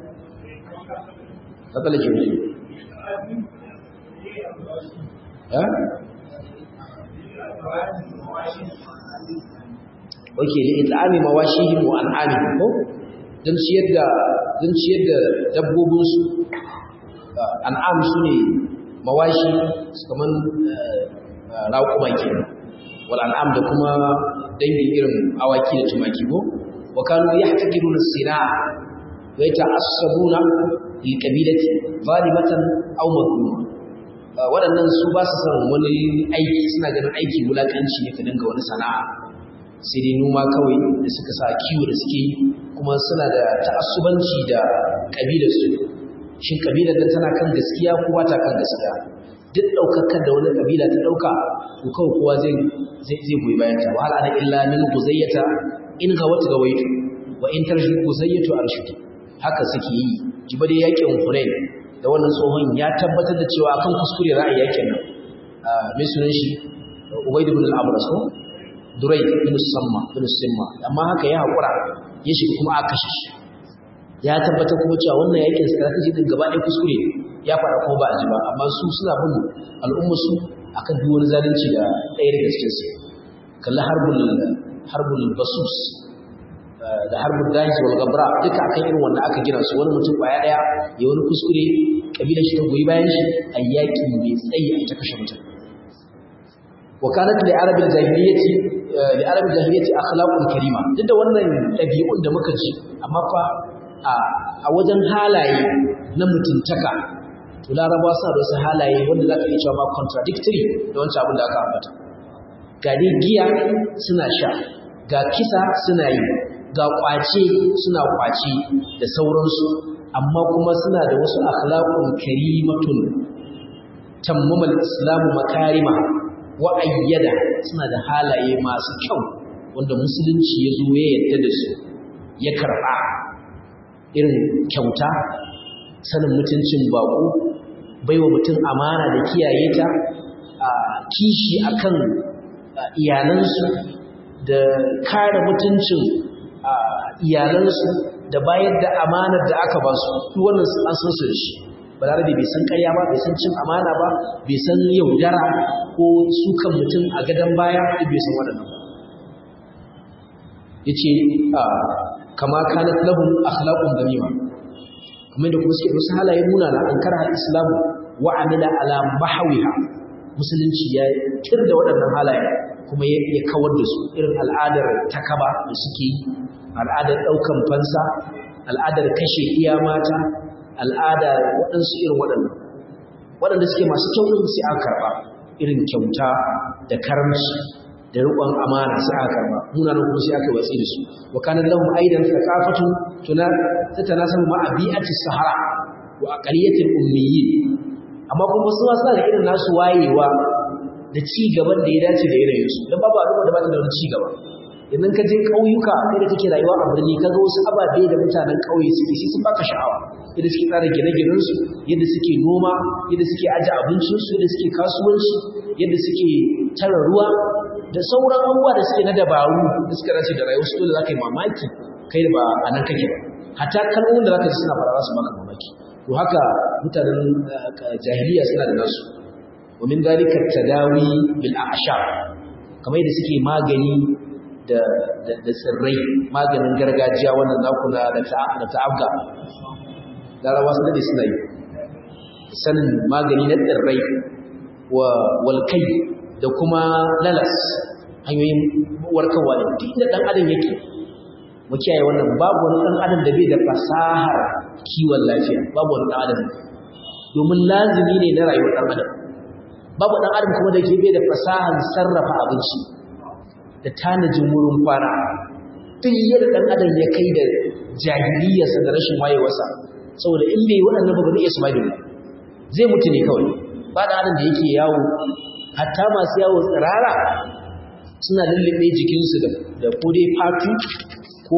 matsala ke ne ha Oke, da it'ami mawashihim wa an'amihim ko don ciyar da don ciyar da dabbobinsu an'am su ne mawashi kaman raƙuma ke wal an'am da kuma dangin irin awaki da tumaki ko wa kanu yahtakiruna sina'a wa yata'assabuna li qabilati zalimatan aw madluma waɗannan su ba su san wani aiki suna ganin aiki wulakanci ne ka dinga wani sana'a sai dai noma kawai da suka sa kiwo da suke kuma suna da ta'assubanci da kabilarsu shin kabilar nan tana kan gaskiya ko ba ta kan gaskiya duk daukakar da wani kabila ta dauka to kawai kowa zai zai zai goyi bayan ta wala ana illa min guzayyata in ga wata gawaitu wa in tarshi guzayyatu arshuki haka suke yi jiba da yakin Hunain da wannan tsohon ya tabbatar da cewa akan kuskure ra'ayi yakin nan mai sunan shi Ubayd ibn al-Abras ko Durai bin Samma bin Simma amma haka ya hakura ya shiga kuma aka kashe shi ya tabbatar kuma cewa wannan yakin strategy din gaba ɗaya kuskure ya fara kuma ba a ji ba amma su suna bin al'umma su akan duk wani zalunci da ɗaya daga cikin su kalla harbul harbul basus da harbul dahi wal gabra duka akan irin wanda aka gina su wani mutum kwaya ɗaya ya wani kuskure kabilar shi ta goyi bayan shi a yaƙi mai tsayi a ita kashe mutum وكانت لعرب الجاهليه لعرب الجاهليه اخلاق كريمه duk da wannan dabi'un da muka ji amma fa a wajen halaye na mutuntaka to laraba sa da wasu halaye wanda zaka iya cewa ma contradictory da wancan abin da aka ambata ga dai giya suna sha ga kisa suna yi ga kwace suna kwace da sauransu amma kuma suna da wasu akhlaqun karimatun tammamal islamu makarima wa'ayyada suna da halaye masu kyau wanda musulunci ya zo ya yadda da su ya karɓa irin kyauta sanin mutuncin baƙo baiwa mutum amana da kiyaye ta a kishi akan iyalansu da kare mutuncin iyalansu da bayar da amanar da aka ba su duk wannan an san su da shi balarabe bai san ƙarya ba bai san cin amana ba bai san yaudara ko sukan mutum a gadon baya duk bai san waɗannan ba yace kama kanat lahum akhlaqun damima kamar da kuma suke da wasu halaye munana an karha islam wa amila ala mahwiha musulunci ya tir da waɗannan halaye kuma ya kawar da su irin al'adar takaba da suke yi al'adar ɗaukan fansa al'adar kashe iya mata al'ada waɗansu irin waɗannan waɗanda suke masu kyau ɗin sai aka karɓa irin kyauta da karamci da riƙon amana sai aka karɓa munanan kuma sai aka watsi da su wa kana lahum aidan thaqafatu tuna tatanasabu ma abi'ati sahara wa aqaliyatil ummiyyin amma kuma su ma suna da irin nasu wayewa da ci gaban da ya dace da yanayin su dan babu al'umma da ba ta da wani ci gaba idan ka je ƙauyuka kai da kake rayuwa a birni kaga wasu ababe da mutanen ƙauye suke shi sun baka sha'awa yadda suke tsara gine-ginen su yadda suke noma yadda suke aje abincin su yadda suke kasuwanci yadda suke tara ruwa da sauran abubuwa da suke na dabaru da suka dace da rayuwar su dole zaka yi mamaki kai da ba a nan kake ba hatta kalmomin da zaka ji suna fara su maka mamaki to haka mutanen jahiliya suna da nasu wa min dalika tadawi bil a'shab kamar yadda suke magani da tsirrai maganin gargajiya wannan nakuna da ta'abga larawa sun dade suna yi sanin magani na tsirrai wa walkai da kuma lalas hanyoyin warkarwa ne duk inda ɗan adam yake mu kiyaye wannan babu wani ɗan adam da bai da fasahar kiwon lafiya babu wani ɗan adam domin lazimi ne na rayuwar ɗan adam babu ɗan adam kuma da ke bai da fasahar sarrafa abinci da tanajin wurin kwana duk yadda ɗan adam ya kai da jahiliyarsa da rashin wayewarsa saboda in bai waɗannan ba ba zai iya survive ba zai mutu ne kawai ba da adam da yake yawo hatta masu yawo tsirara suna lullube jikinsu da ko dai fatu ko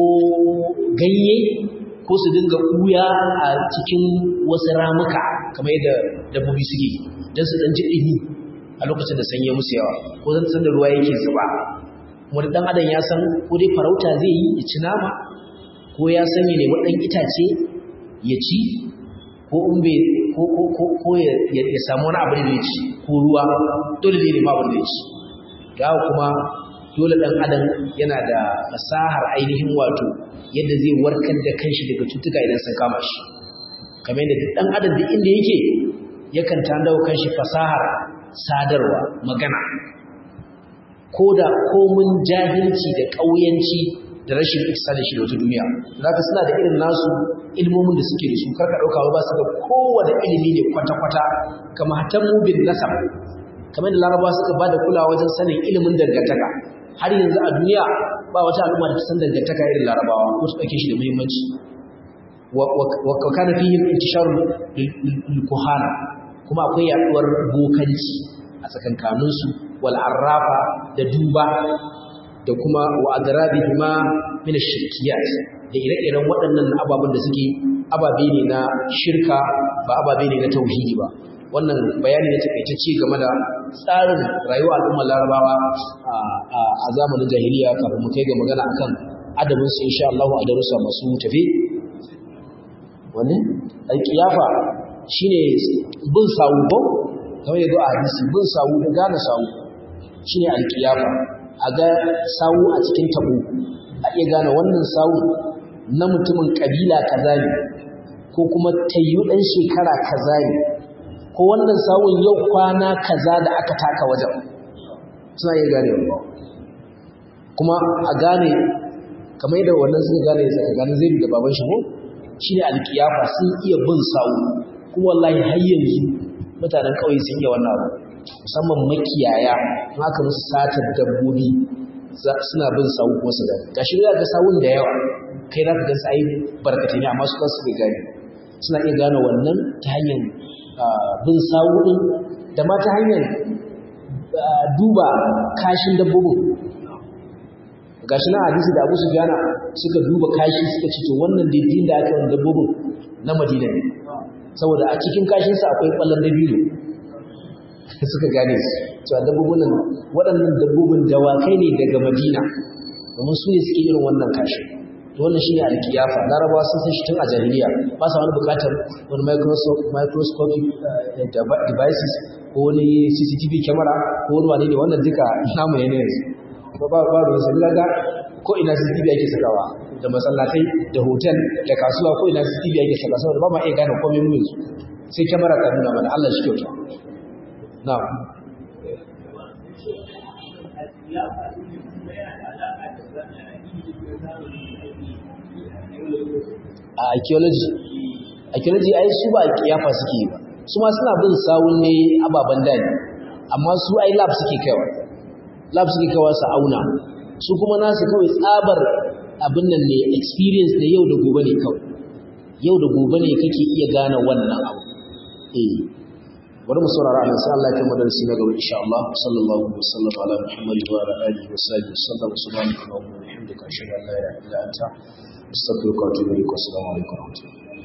ganye ko su dinga ɓuya a cikin wasu ramuka kamar yadda dabbobi suke don su ɗan ji ɗini a lokacin da sanyi musu yawa ko zan san da ruwa yake zuba wani ɗan adam ya san ko dai farauta zai yi ya ci nama ko ya san ya nemi ɗan itace ya ci ko in bai ko ko ko ko ya samu wani abu da ya ci ko ruwa dole zai nemi abin da ya ci ga kuma dole ɗan adam yana da fasahar ainihin wato yadda zai warkar da kanshi daga cutuka idan sun kama shi kamar yadda duk ɗan adam duk inda yake yakan tandawa kanshi fasahar sadarwa magana ko da komun jahilci da ƙauyanci da rashin isa da shi da wata duniya zaka suna da irin nasu ilmomin da suke da su karka ɗauka ba su da kowane ilimi ne kwata-kwata kama hatan mubin nasab kamar da larabawa suka ba da kulawa wajen sanin ilimin dangantaka har yanzu a duniya ba wata al'umma da ta san dangantaka irin larabawa ko su ɗauke shi da muhimmanci wa kana fihim intisharul kuhana kuma akwai yaduwar bokanci a tsakankanin su wal arrafa da duba da kuma wa adrabihima min ash-shirkiyat da ire-iren waɗannan ababen da suke ababe ne na shirka ba ababe ne na tauhidi ba wannan bayani ne takaitacce game da tsarin rayuwar al'ummar larabawa a zamanin jahiliya kafin mu kai ga magana akan adabin su insha Allah a darussa masu tafi wani alkiyafa shine bin sawu ko kamar yadda a hadisi bin sawu da gane sawu shine alkiyafa a ga sawu a cikin tabo a iya gane wannan sawu na mutumin kabila kaza ne ko kuma tayyu dan shekara kaza ne ko wannan sawun yau kwana kaza da aka taka wajen suna iya gane kuma a gane kamar yadda wannan suka gane tsakanin zai da baban shi ko shine alkiyafa sun iya bin sawu kuma wallahi har yanzu mutanen kauye sun iya wannan abu musamman makiyaya in aka musu satar dabbobi suna bin sawu kuma su gane gashi za ga sawun da yawa kai za ka ga sai barkatai ne amma su kansu bai gane suna iya gane wannan ta hanyar bin sawu din da ma ta hanyar duba kashin dabbobin gashi na hadisi da Abu Sufyan suka duba kashi suka ce to wannan daidai da aka yi dabbobin na Madina ne saboda a cikin kashin sa akwai kwallon dabino suka gane su to dabbobin nan waɗannan dabbobin dawakai ne daga Madina domin su ne suke irin wannan kashi to wannan shine alkiyafa larabawa sun san shi tun a jahiliya ba sa wani bukatar wani microscopic devices ko wani CCTV camera ko wani wane ne wannan duka namu ne yanzu ba ba ba ruwan sabila ga ko ina CCTV ake sakawa da masallatai da hotel da kasuwa ko ina CCTV ake sakawa saboda ba ma iya gane komai mu yanzu sai kyamara ta nuna mana Allah shi kyauta na'am a archaeology archaeology ai su ba kiyafa suke yi ba su ma suna bin sawun ne ababen dani amma su ai lab suke kaiwa lab suke kaiwa su auna su kuma nasu kawai tsabar abin nan ne experience da yau da gobe ne kawai yau da gobe ne kake iya gane wannan abu eh bari mu saurara Allah sai Allah ya kai madarasi na gaba insha Allah sallallahu alaihi wasallam ala muhammad wa ala alihi wa sahbihi sallam subhanaka wa bihamdika ashhadu an la ilaha illa anta astaghfiruka wa atubu ilaik assalamu alaikum wa rahmatullahi